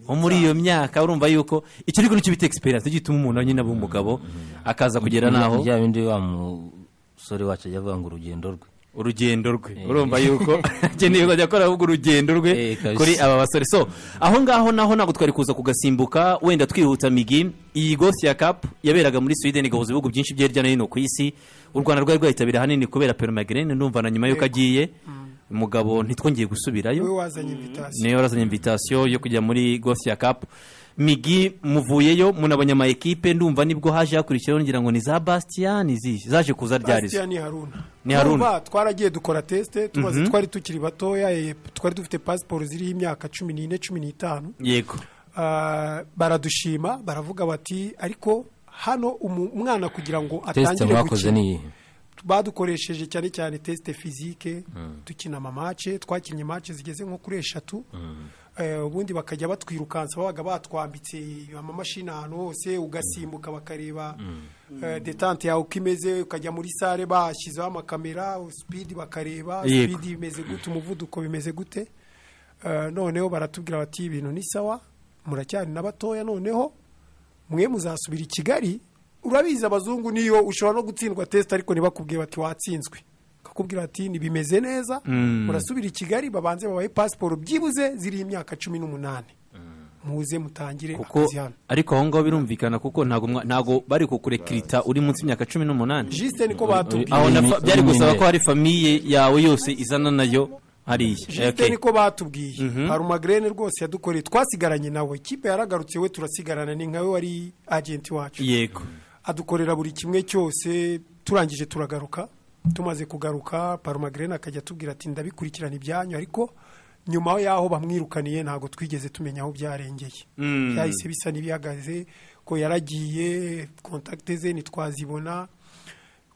wo muri iyo myaka urumva yuko icyo ariko nicyo bita egisperiyanse gituma umuntu nyine aba umugabo akaza kugera n'aho bya bindi wa musore wacu ajya avuga ngo urugendo rwe urugendo rwe urumva yuko akeneye kuzajya akora ahubwo urugendo rwe Eh, kabisa. kuri aba basore so aho ngaho naho ntabwo twari kuza kugasimbuka wenda twihuta migi iyi gosi ya kapu yaberaga muri sweden igahuza ibihugu byinshi byo hirya no hino ku isi u rwanda rwari rwayitabira ahanini kubera perumagrene ndumva na nyuma y'uko agiye umugabo ntitwongeye gusubirayo wowe wazanye invitation niyo warazanye invitasiyo yo kujya muri gosiya kapu migi muvuyeyo munabonye ama ekipe ndumva nibwo haje hakurikiraho ngira ngo ni za bastia ni izihe zaje kuza ryarizo Bastian ni haruna Ni Haruna. Urumva, twaragiye dukora tesite tumaze twari tukiri batoya eh, twari dufite pasiporo ziriho imyaka cumi n'ine cumi n'itanu yego Ah, baradushima baravuga bati ariko hano umu- umwana kugira ngo tesite atangire mwakoze gukina ni iyihe badukoresheje cyane cyane tesite fizike dukina amamace twakinnye mace zigeze nko kuri eshatu Eh, ubundi bakajya batwirukansa babaga batwambitse amamashini ahantu hose ugasimbuka bakareba eh, detante yawe uko imeze ukajya muri sare bashyizeho amakamera sipidi bakareba Yego. sipidi bimeze gute umuvuduko bimeze gute Eh, noneho baratubwira bati ibintu ni sawa muracyari na batoya noneho mwe muzasubira i kigali urabizi abazungu niyo ushobora no gutsindwa tesite ariko ntibakubwiye bati watsinzwe bakakubwira bati ntibimeze neza murasubira i kigali babanze babahe pasiporo byibuze ziriho imyaka cumi n'umunani muze mutangire kuko akazi hano ariko aho ngaho birumvikana kuko ntabwo mwa- ntabwo bari kukurekirita uri munsi y'imyaka cumi n'umunani jisite niko uri- aho batubwiye na fa- Uri- byari uri gusaba minere. ko hari famiye yawe yose izana nayo hariya jisite Okay. niko batubwiye harumagrene rwose yadukoreye twasigaranye nawe ikipe yaragarutse we turasigarana ni nkawe wari agenti wacu yego adukorera buri kimwe cyose turangije turagaruka tumaze kugaruka parumagrene akajya atubwira ati ndabikurikirana ibyanyu ariko nyuma y'aho bamwirukaniye ntabwo twigeze tumenya aho byarengeye Mm. byahise bisa n'ibihagaze ko yaragiye kontakite ze ntitwazibona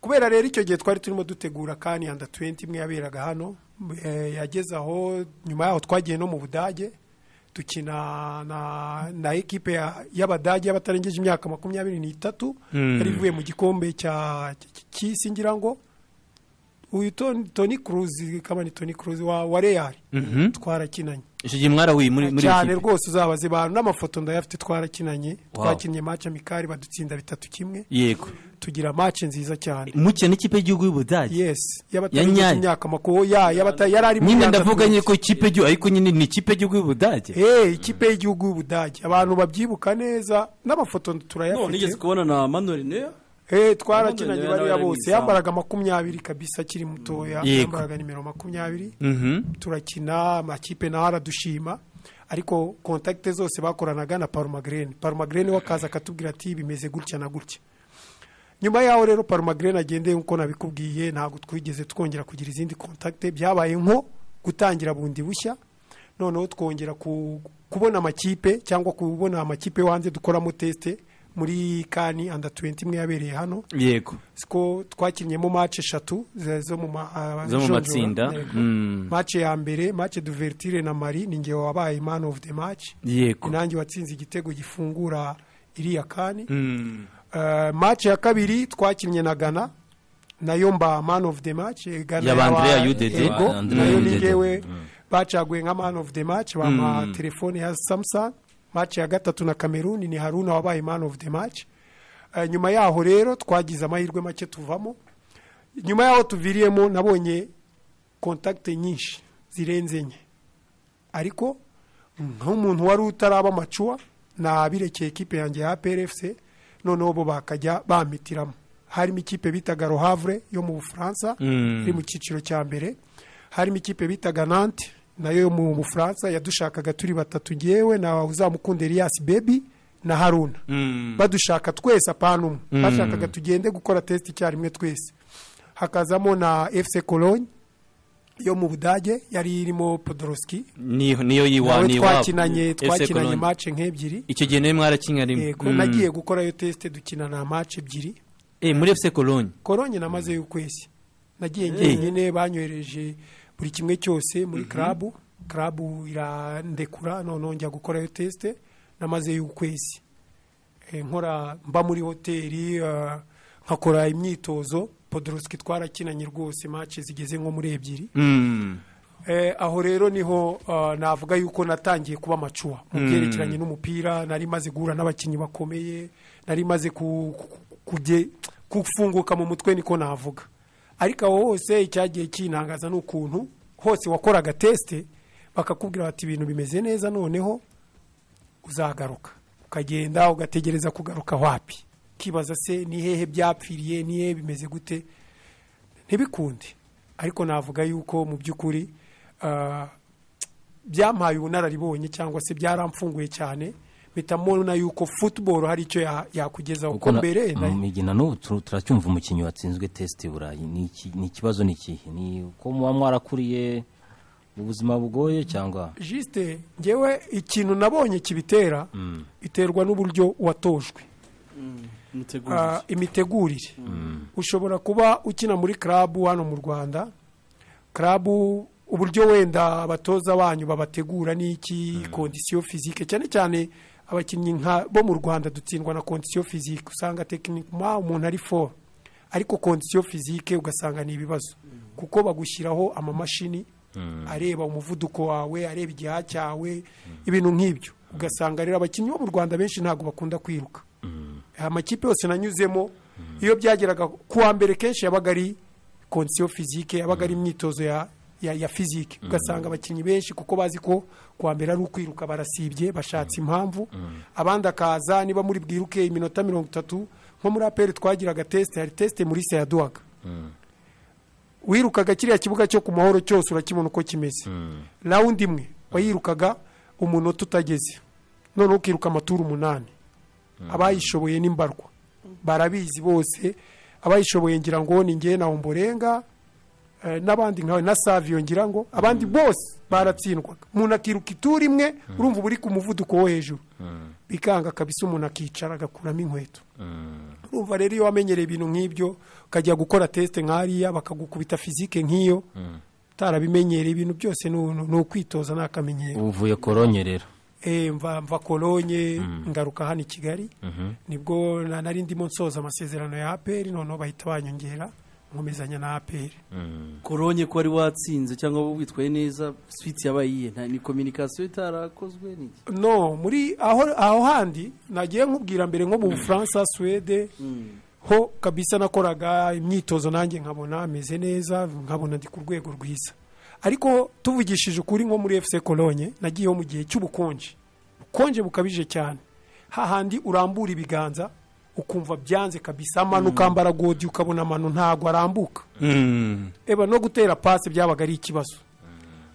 kubera rero icyo gihe twari turimo dutegura kani anda 20 imwe yaberaga hano eh, yageze aho nyuma yaho twagiye no mu budage dukina na, na ekipe ya- y'abadage y'abatarengeje imyaka makumyabiri n'itatu yari ivuye mu gikombe cya cy- cy'isi ngira ngo uyu Tony- tony cruz kamani tony cruz wa, wa real twarakinanye icyo gihe mwarahuye muri muri cyane iki- rwose uzabaze bantu n'amafoto ndayafite twarakinanye Wow. twakinnye match amikari badutsinda bitatu kimwe yego tugira match nziza cyane muke n'ikipe y'igihugu y'ubudage yes y'abatarengeje Nyanya. imyaka makuru ya y'abata yari ari nyine ndavuga nyine nyine ko ikipe y'igihugu ariko nyine ni ikipe y'igihugu y'ubudage eh ikipe y'igihugu y'ubudage abantu babyibuka neza n'amafoto no nigeze turayafite kubona na manuel neyo eh twarakinanye None bariya nawe bose ni yambaraga makumyabiri kabisa akiri mutoya Yego. yambaraga nimero makumyabiri Mhm. turakina amakipe nawe aradushima ariko kontakite zose bakoranaga na parumagrene parumagrene we akaza akatubwira ati bimeze gutya na gutya nyuma yaho rero parumagrene agendeye nk'uko nabikubwiye ntabwo twigeze twongera kugira izindi kontakite byabaye nko gutangira bundi bushya noneho twongera ku- kubona amakipe cyangwa kubona amakipe yo hanze dukoramo tesite muri kani anda 20 imwe yabereye hano yego siko twakinnye mu mace eshatu ze- zo mu ma- ah, Zo mu jonjora. matsinda. Yego. Mm. mace ya mbere mace duvertire na mari ni ngewe wabaye man of the match yego nanjye watsinze igitego gifungura iriya kani Mm. Eh, mace ya kabiri twakinnye na gana nayo mba man of the match eh, Ghana Ya ba yaba- Andrea Yudede. Yego, Ya Andrea nayo ni Yudede. ngewe Mm. bacaguye nka man of the match bampa telefone ya samsung mace ya gatatu na cameroon ni haruna wabaye man of the match Eh, nyuma yaho rero twagize amahirwe make tuvamo nyuma yaho tuviriyemo nabonye kontakite nyinshi zirenze enye ariko nk'umuntu wari utaraba amacuwa nabirekeye ikipe yanjye ya PRFC noneho bo bakajya bamitiramo harimo ikipe bitaga rohavure yo mu bufaransa Mm. iri mu cyiciro cya mbere harimo ikipe bitaga nante nayo yo mu bufaransa yadushakaga turi batatu ngewe na uzamukunda Elias Baby na Haruna Mm. badushaka twese apana umwe bashakaga tugende gukora tesite icyarimwe twese hakazamo na FC Cologne yo mu Budage yari irimo Podoroski Ni- niyo yiwa nawe ni iwabo twakinanye FC twakinanye Cologne. match nk'ebyiri icyo gihe nawe mwarakinanye Yego, nagiye gukorayo tesite dukinana match ebyiri muri efuse kolonyi koronye namazeyo ukwezi nagiye njyenyine banyohereje buri kimwe cyose muri karabu karabu irandekura noneho njya gukorayo tesite namazeyo ukwezi Eh, nkora mba muri hoteli ah, nkakora imyitozo podoroski twarakinanye rwose match zigeze nko muri ebyiri Mm. Eh, aho rero niho ah, navuga yuko natangiye kuba amacuwa mu byerekeranye n'umupira nari maze guhura n'abakinnyi bakomeye nari maze ku- ku- kujye- kufunguka mu mutwe niko navuga ariko aho hose icyagiye kinangaza ni ukuntu hose wakoraga tesite bakakubwira bati ibintu bimeze neza noneho uzagaruka ukagenda ugategereza kugaruka wapi ukibaza se ni hehe byapfiriye ni hehe bimeze gute ntibikunde ariko navuga yuko mu by'ukuri ah, byampaye ubunararibonye cyangwa se byaramfunguye cyane mpita mbona yuko football hari icyo ya- yakugezaho kuko kuko mbere na- migina n'ubu tu- turacyumva umukinnyi watsinzwe tesite i burayi ni iki- ni ikibazo ni ikihe ni uko muba mwarakuriye ubuzima bugoye cyangwa jisite ngewe ikintu nabonye kibitera biterwa n'uburyo watojwe Ah, umutegurire imitegurire ushobora kuba ukina muri karabu hano mu rwanda karabu uburyo wenda abatoza banyu babategura n'iki kondisiyo fizike cyane cyane abakinnyi nka bo mu rwanda dutsindwa na kondisiyo fizike usanga tekinikuma umuntu ari fo ariko kondisiyo fizike ugasanga ni ibibazo kuko bagushyiraho amamashini areba umuvuduko wawe areba igihaha cyawe ibintu nk'ibyo ugasanga rero abakinnyi bo mu rwanda benshi ntabwo bakunda kwiruka amakipe yose nanyuzemo iyo byageraga ku wa mbere kenshi yabaga ari konsiyo fizike yabaga ari imyitozo ya ya, ya fizike ugasanga abakinnyi benshi kuko bazi ko ku wa mbere ari ukwiruka barasibye bashatse impamvu abandi akaza niba muri bwiruke iminota mirongo itatu nko muri aperi twagiraga tesite hari tesite muri se yaduhaga wirukaga kiriya kibuga cyo ku mahoro cyose urakibona uko kimeze rawundi imwe wayirukaga umunota utageze noneho ukiruka amaturu umunani abayishoboye ni mbarwa barabizi bose abayishoboye ngira ngo ni ngewe na omborenga eh, n'abandi nkawe na saviyo ngira ngo abandi bose baratsindwaga umuntu akiruka ituru imwe urumva uba uri ku muvuduko wo hejuru bikanga kabisa umuntu akicara agakuramo inkweto urumva rero iyo wamenyereye ibintu nk'ibyo ukajya gukora tesite nk'ariya bakagukubita fizike nk'iyo utarabimenyereye ibintu byose ni u- ni ukwitoza ni akamenyero uvuye koronye rero Eh, mva mva kolonye ngaruka hano i kigali nibwo na- nari ndimo nsoza amasezerano ya aperi noneho bahita banyongera nkomezanya na aperi koronye ko wari watsinze cyangwa wowe witwaye neza switi yabaye iyihe Nta- ni kominikasiyo itarakozwe ni iki? no muri aho aho handi nagiye nkubwira mbere nko mu bufaransa suwede ho kabisa nakoraga imyitozo nanjye nkabona ameze neza nkabona ndi ku rwego rwiza ariko tuvugishije ukuri nko muri efuse kolonye nagiyeho mu gihe cy'ubukonje ubukonje bukabije cyane hahandi urambura ibiganza ukumva byanze kabisa amanuka ambara godi ukabona amano ntago arambuka Mm. eba no gutera pasi byabaga ari ikibazo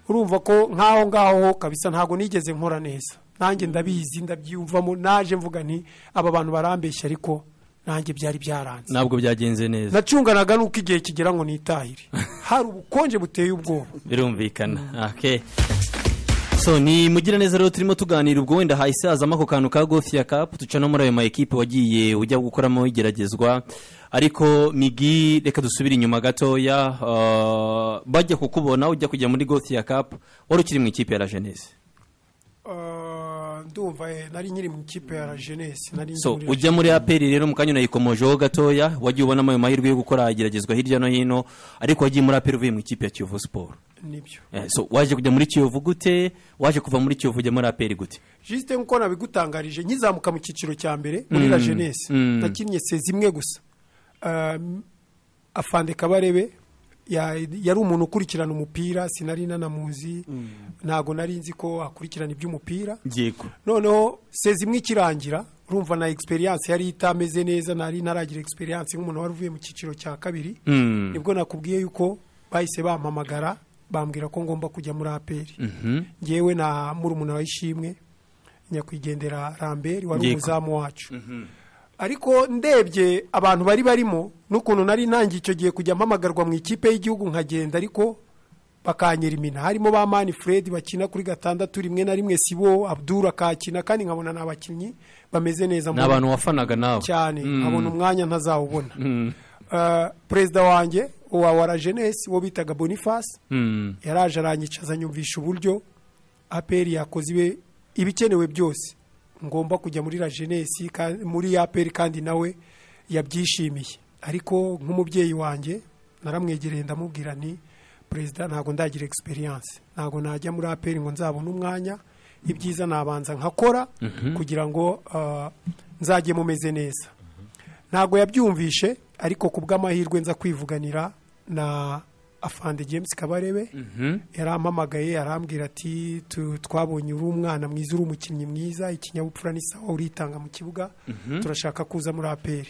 urumva ko nk'aho ngaho kabisa ntabwo nigeze nkora neza nanjye ndabizi ndabyiyumvamo naje mvuga nti aba bantu barambeshya ariko nanjye byari byaranze ntabwo byagenze neza nacunganaga n'uko igihe kigera ngo nitahire hari ubukonje buteye ubwoba birumvikana okay. so ni mugira neza rero turimo tuganira ubwo wenda hahise hazamo ako kantu ka gofiya kapu duca no muri ayo ma ekipe wagiye ujya gukoramo igeragezwa ariko migi reka dusubire inyuma gatoya ah, bajya kukubona ujya kujya muri gofiya kapu wari ukiri mu ikipe ya la jeunesse Ah, ndumva eh, nari nyiri mu ikipe ya la jeunesse nari so muri- ujya muri aperi rero mu kanya unayikomojeho gatoya wagiye ubonamo ayo mahirwe yo gukora igeragezwa hirya no hino ariko wagiye muri aperi uvuye mu ikipe ya kiyovu siporo nibyo Eh, so waje kujya muri kiyovu gute waje kuva muri kiyovu ujya muri aperi gute jisite nk'uko nabigutangarije nkizamuka mu cyiciro cya mbere muri la jeunesse nakinnye se zimwe gusa Ah, afande kabarebe ya- yari umuntu ukurikirana umupira sinari nanamuzi ntabwo nari nzi ko akurikirana iby'umupira yego noneho sezi imwe ikirangira urumva na egisperiyanse yari itameze neza nari ntaragira egisperiyanse nk'umuntu wari uvuye mu cyiciro cya kabiri nibwo nakubwiye yuko bahise bampamagara bambwira ko ngomba kujya muri aperi ngewe na murumuna wa ishimwe nyakwigendera ramberi wari Yego. umuzamu wacu ariko ndebye abantu bari barimo n'ukuntu nari ntangiye icyo gihe kujya mpamagarwa mu ikipe y'igihugu nkagenda ariko bakanyera imina harimo ba mani fred bakina kuri gatandatu rimwe na rimwe sibo abdura akakina kandi nkabona ni abakinnyi bameze neza ni mu- abantu wafanaga nawe cyane nkabona umwanya ntazawubona Eh, perezida wanjye wa wara jenesi wo bitaga boniface Mm. yaraje aranyicaza anyumvisha uburyo aperi yakoze ibe ibikenewe byose ngomba kujya muri la jenesi ka- muri aperi kandi nawe yabyishimiye ariko nk'umubyeyi wanjye naramwegereye ndamubwira nti perezida ntabwo ndagira egisperiyanse ntabwo najya muri aperi ngo nzabone umwanya ibyiza nabanza nkakora kugira ngo ah, nzajye mumeze neza ntabwo yabyumvishe ariko ku bw'amahirwe nza kwivuganira na afande james kabarebe yarampamagaye arambwira ati "Tu- twabonye uri umwana mwiza uri umukinnyi mwiza ikinyabupfura n'isaha uritanga mu kibuga turashaka kuza muri aperi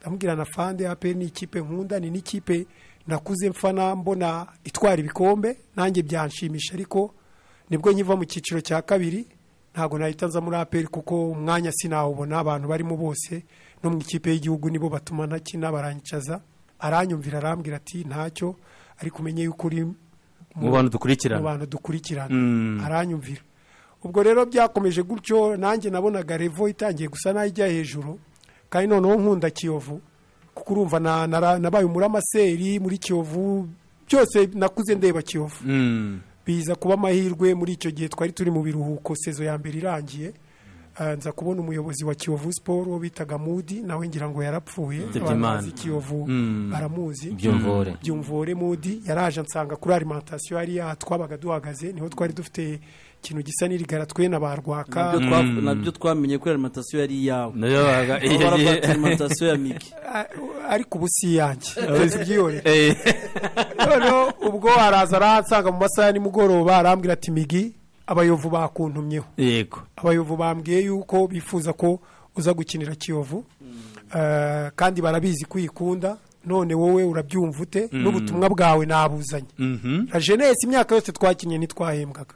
ndamubwira na fande aperi ni ikipe nkunda ni n'ikipe nakuze mfana mbona itwara ibikombe nanjye byanshimisha ariko nibwo nkiva mu cyiciro cya kabiri ntabwo nahita nza muri aperi kuko umwanya sinawubona abantu barimo bose no mu ikipe y'igihugu nibo batuma ntakina baranyicaza aranyumvira arambwira ati ntacyo ariko umenye yuko uri mu bantu mu dukurikirana bantu dukurikirana aranyumvira ubwo rero byakomeje gutyo nanjye nabonaga revo itangiye gusa n'ijya hejuru kandi noneho nkunda kiyovu kuko urumva na- nara- nabaye umuramaseri muri kiyovu byose nakuze ndeba kiyovu Mm. biza kuba amahirwe muri icyo gihe twari turi mu biruhuko sezo ya mbere irangiye Ah, nza kubona umuyobozi wa kiyovu siporo wo bitaga mudi nawe ngira ngo yarapfuye Yitabye Abantu Imana. bazi kiyovu baramuzi byumvore byumvore mudi yaraje ansanga kuri alimantasiyo hariya twabaga duhagaze niho twari dufite ikintu gisa n'irigara twe na ba rwaka Nabyo twa- nabyo twamenye ko alimantasiyo yari iyawe nayo baga aho baravuga ati alimantasiyo ya migi Ah, ariko ubu si iyanjye tubyihorere Eh, noneho ubwo araza arahansanga mu masaha ya nimugoroba arambwira ati migi abayovu bakuntumyeho yego abayovu bambwiye yuko bifuza ko uza gukinira kiyovu Eh, kandi barabizi ko uyikunda none wowe urabyumva ute n'ubutumwa bwawe nabuzanye Mhm. na jenesi imyaka yose twakinnye ntitwahembwaga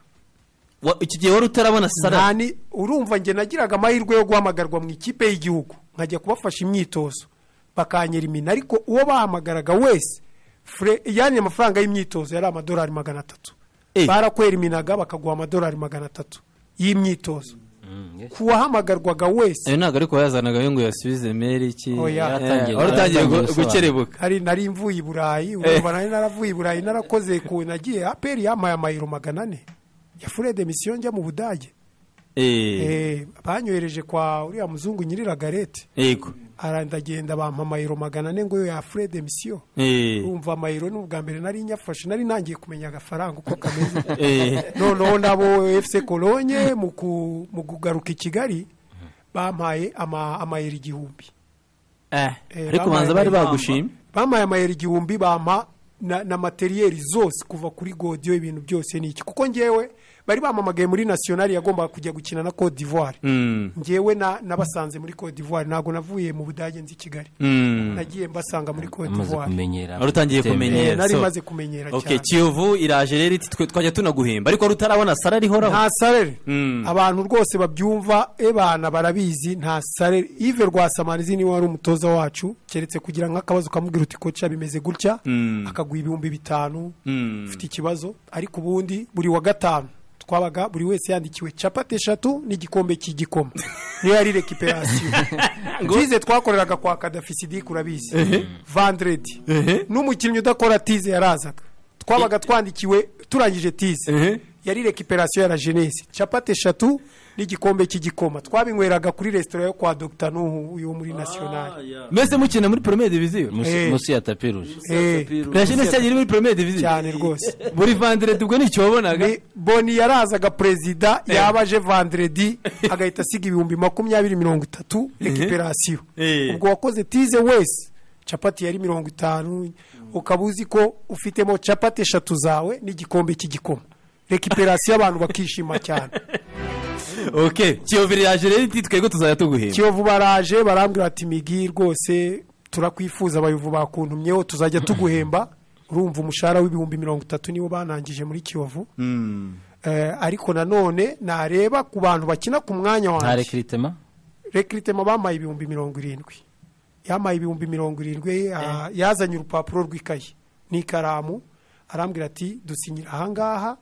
Wa- iki gihe wari utarabona sara Nani urumva njye nagiraga amahirwe yo guhamagarwa mu ikipe y'igihugu nkajya kubafasha imyitozo bakanyera imina ariko uwo bahamagaraga wese fure yani amafaranga y'imyitozo yari amadolari magana atatu Eh. barakwera iminaga bakaguha amadolari magana atatu y'imyitozo ku wahamagarwaga wese ayo ntabwo ariko yazanaga yo ngo yasubize meri iki Oya. Eh, wari utangiye gu- gukerebuka hari nari mvuye i burayi urumva nari naravuye i burayi narakoze ku nagiye aperi yamaye amayero magana ane ya fure de misiyo njya mu budage Eh, Eh, banyohereje kwa uriya muzungu nyiriragarete yego arandagenda bampa amayero magana ane ngo yo ya Fred emisiyo Eh, umva amayero ni ubwa mbere nari nyafashe nari nangiye kumenya agafaranga uko kameze eh, noneho nabo efuse kolonye mu ku- mu kugaruka i kigali bampaye ama- amayero igihumbi eh, Eh, ariko banza bari bambaye bagushimye bampaye amayero igihumbi bampa na, na materiyeri zose kuva kuri godiyo ibintu byose ni iki kuko ngewe bari bampamagaye muri nasiyonari yagombaga kujya gukina na cote d'ivoire Mm, ngewe na- nabasanze muri cote d'ivoire ntabwo navuye mu budage nzi kigali mm. nagiye mbasanga muri cote amaze d'ivoire kumenyera Wari utangiye gutembera. kumenyera. Eh, nari so- maze kumenyera okay cyane kiyovu iraje rero iti twe twajya tunaguhemba ariko wari utarabona sara rihoraho nta sarere Mm. abantu rwose babyumva ebana barabizi nta sarere ive rwasamanizi niwe wari umutoza wacu keretse kugira nk'akabazo ukamubwira uti koca bimeze gutya Mm. akaguha ibihumbi bitanu Mm. ufite ikibazo ariko ubundi buri wa gatanu twabaga buri wese yandikiwe capati eshatu n'igikombe cy'igikoma niyo yari rekiperasiyo tize twakoreraga kwa kadafi sidike urabizi vandredi n'umukinnyi udakora tize yarazaga twabaga twandikiwe turangije tize Ehe. yari rekiperasiyo ya la jenesi capati eshatu n'igikombe cy'igikoma twabinyweraga kuri resitora yo kwa dogita nuhu yo muri nasiyonari mwese mukina muri premier division Musi- Eh. musi ya tapi ruje Eh, na jeunesse cyari iri muri premier division cyane rwose buri vandredi ubwo nicyo wabonaga Ni- boni yarazaga perezida yaba aje vandredi agahita asiga ibihumbi makumyabiri mirongo itatu rekiperasiyo Eh. ubwo wakoze tize wese capati yari mirongo itanu ukaba uzi ko ufitemo capati eshatu zawe n'igikombe cy'igikoma rekiperasiyo abantu bakishima cyane oke kiyovu yaje rero iti twebwe tuzajya tuguhemba kiyovu baraje barambwira ati migi rwose turakwifuza abayovu bakuntumyeho tuzajya tuguhemba urumva umushahara w'ibihumbi mirongo itatu niwo banangije muri kiyovu Eh, ariko nanone nareba ku bantu bakina ku mwanya nta wanjye rekiritema rekiritema bamaye ibihumbi mirongo irindwi yamaye ibihumbi mirongo irindwi ah, yazanye urupapuro rw'ikayi n'ikaramu arambwira ati dusinyira ahangaha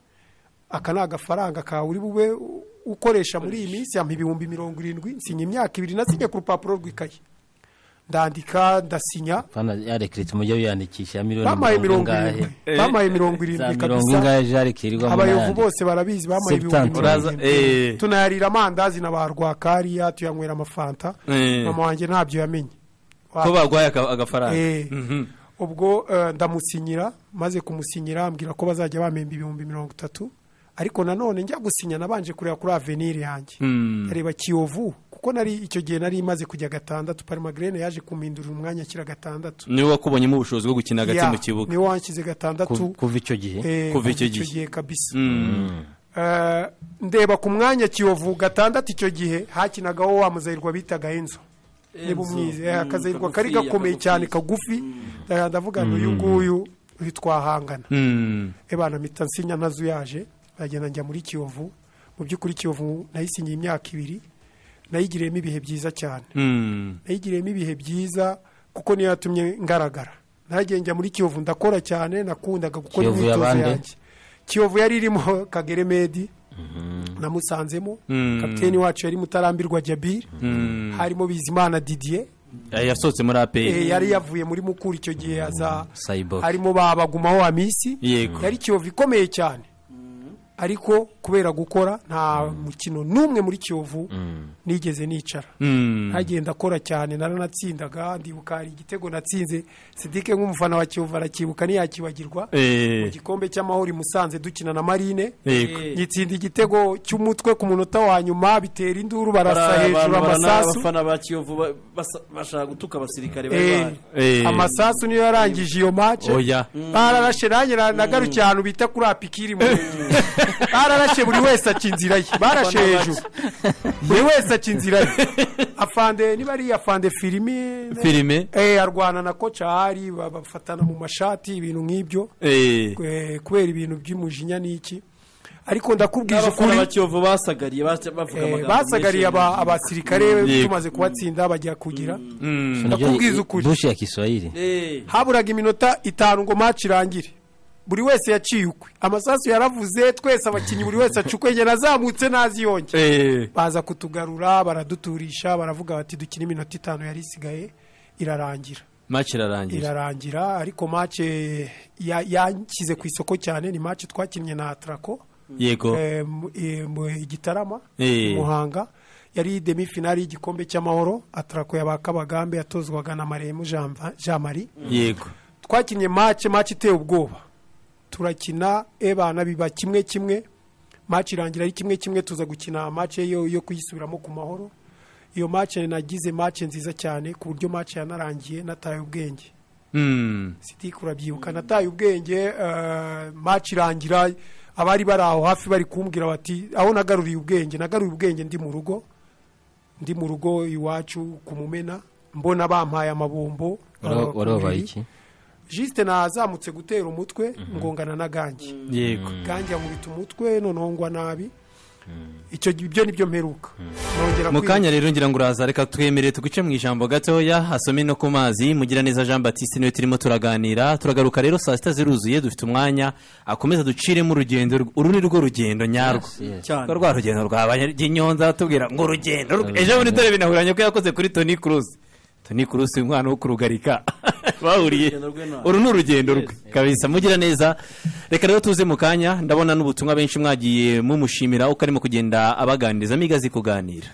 aka ni agafaranga kawe uri bube u- ukoresha muri iyi minsi ampa ibihumbi mirongo irindwi nsinya imyaka ibiri nasinye ku rupapuro rw'ikayi ndandika ndasinya Bana, ya rekiritema ujya wiyandikisha ya miliyoni bamaye mirongo mirongo ingahe irindwi bamaye mirongo za irindwi mirongo kabisa ingahe jari kirirwamo abayovu n'ayandi bose barabizi bamaye ibihumbi mirongo Substance. uraza irindwi eee tunayarira amandazi na ba rwakariya tuyanywera amafanta Eh. mama wanjye ntabyo yamenye ko barwaye aka- agafaranga Eh. Mhm. ubwo eh, ndamusinyira maze kumusinyira ambwira ko bazajya bamemba ibihumbi mirongo itatu ariko nanone njya gusinya nabanje kureba kuri avenir yanjye Mm. reba kiyovu kuko nari icyo gihe nari imaze kujya gatandatu parimagrene yaje kumpindurira umwanya akira gatandatu niwe wakubonyemo ubushobozi bwo gukina hagati Ya, mu kibuga niwe wanshyize gatandatu kuva icyo gihe eh, kuva icyo gihe. kabisa Mm. Eh, ndeba ku mwanya kiyovu gatandatu icyo gihe hakinagaho wa muzahirwa bitaga enzo niba umwize eh, akazahirwa kari kagufiya, gakomeye cyane kagufiya. kagufi Eh, ndavuga ngo uyu nguyu uyu twahangana Mm. ebana mpita nsinya ntazo yaje ndagenda njya muri kiyovu mu by'ukuri kiyovu nayisinyiye imyaka ibiri nayigiriyemo ibihe byiza cyane Mm. nayigiriyemo ibihe byiza kuko niyo yatumye ngaragara nagiye njya muri kiyovu ndakora cyane nakundaga gukora Kiyovu imyitozo yabande? yanjye kiyovu yari irimo kagere medi namusanzemo Mm. kapiteni wacu yari mutarambirwa jabiri Mm. harimo bizimana didier Eh, yasohotse muri Eh, aperi yari yavuye muri mukuru icyo gihe aza sayiboke harimo ba bagumaho wa minsi Yego. yari kiyovu ikomeye cyane ariko kubera gukora nta mukino n'umwe muri kiyovu nigeze nicara Mm. ntagenda akora cyane naranatsindaga ndibuka hari igitego natsinze sidike nk'umufana wa kiyovu arakibuka ntiyakibagirwa Eh. mu gikombe cy'amahoro i musanze dukina na marine Yego. nyitsinda igitego cy'umutwe ku munota wa nyuma bitera induru barasa hejuru amasasu abafana ba kiyovu ba- basa- bashaka gutuka abasirikare bari Eh, bahari Eh. amasasu niyo yarangije iyo mace Oya. bararashe nanjye na- nagarukiye ahantu bita kuri apikiri mu bararashe buri wese aca inzira ye barashe Abafana hejuru buri wese aca inzira ye afande niba ari afande filimi filime eh, arwana na koca hari ba- bafatana mu mashati ibintu nk'ibyo Eh. eh, kubera ibintu by'umujinya n'iki ariko ndakubwije abafana ba ukuri kiyovu basagariye baca- bavuga eh, amagambo basagariye menshi. aba- abasirikare Yego. tumaze kubatsinda bajya kugira Mm. ndakubwiza ukuri. dushe ya kiswahili Eh. haburaga iminota itanu ngo maci irangire buri wese yaciye ukwe amasasu yaravuze twese abakinnyi buri wese aca ukwe njye nazamutse naziyonge Eh. baza kutugarura baraduturisha baravuga bati dukine iminota itanu yari isigaye irarangira match irarangira irarangira ariko mace yanshyize ku isoko cyane ni mace twakinnye na atarako yego eh, mu- eh, mu- igitarama Eh. i muhanga yari demi finali y'igikombe cy'amahoro atarako yabakabagambe yatozwaga na maremu Jean- jean marie yego twakinnye mace mace iteye ubwoba turakina ebana biba kimwe kimwe mace irangira ari kimwe kimwe tuza gukina mace yo, yo kuyisubiramo ku mahoro iyo mace nagize mace nziza cyane ku buryo mace yanarangiye nataye ubwenge Mm. sitike urabyibuka nataye ubwenge mace irangira abari bari aho hafi bari kumbwira bati aho nagaruriye ubwenge nagaruye ubwenge ndi mu rugo ndi mu rugo iwacu ku mumena mbona bampaye amabombo Wari- wari wabaye babakumiriye. iki jisite nazamutse gutera umutwe ngongana na gangi yego gangi yamubita umutwe noneho ngwa nabi icyo gi- ibyo nibyo mperuka nongera mu kwiruka. kanya rero ngira ngo uraza reka twemere tuguce mu ijambo gatoya hasome no ku mazi mugiraneza jean batiste niwe turimo turaganira turagaruka rero saa sita ziruzuye dufite umwanya akomeza duciremo urugendo rw- uru ni rwo rugendo nyarwo yes. Cyane. Ko rwa rugendo rwabaye nyonza atubwira ngo urugendo rw- ejo bundi dore binahuranye ko yakoze kuri toni kuruzi toni kuruzi umwana wo kurugarika bahuriye Urugendo rwe ntabwo. uru ni urugendo rwe kabisa mugira neza reka rero tuze mu kanya ndabona n'ubutumwa benshi mwagiye mumushimira uko arimo kugenda abaganiriza migazi kuganira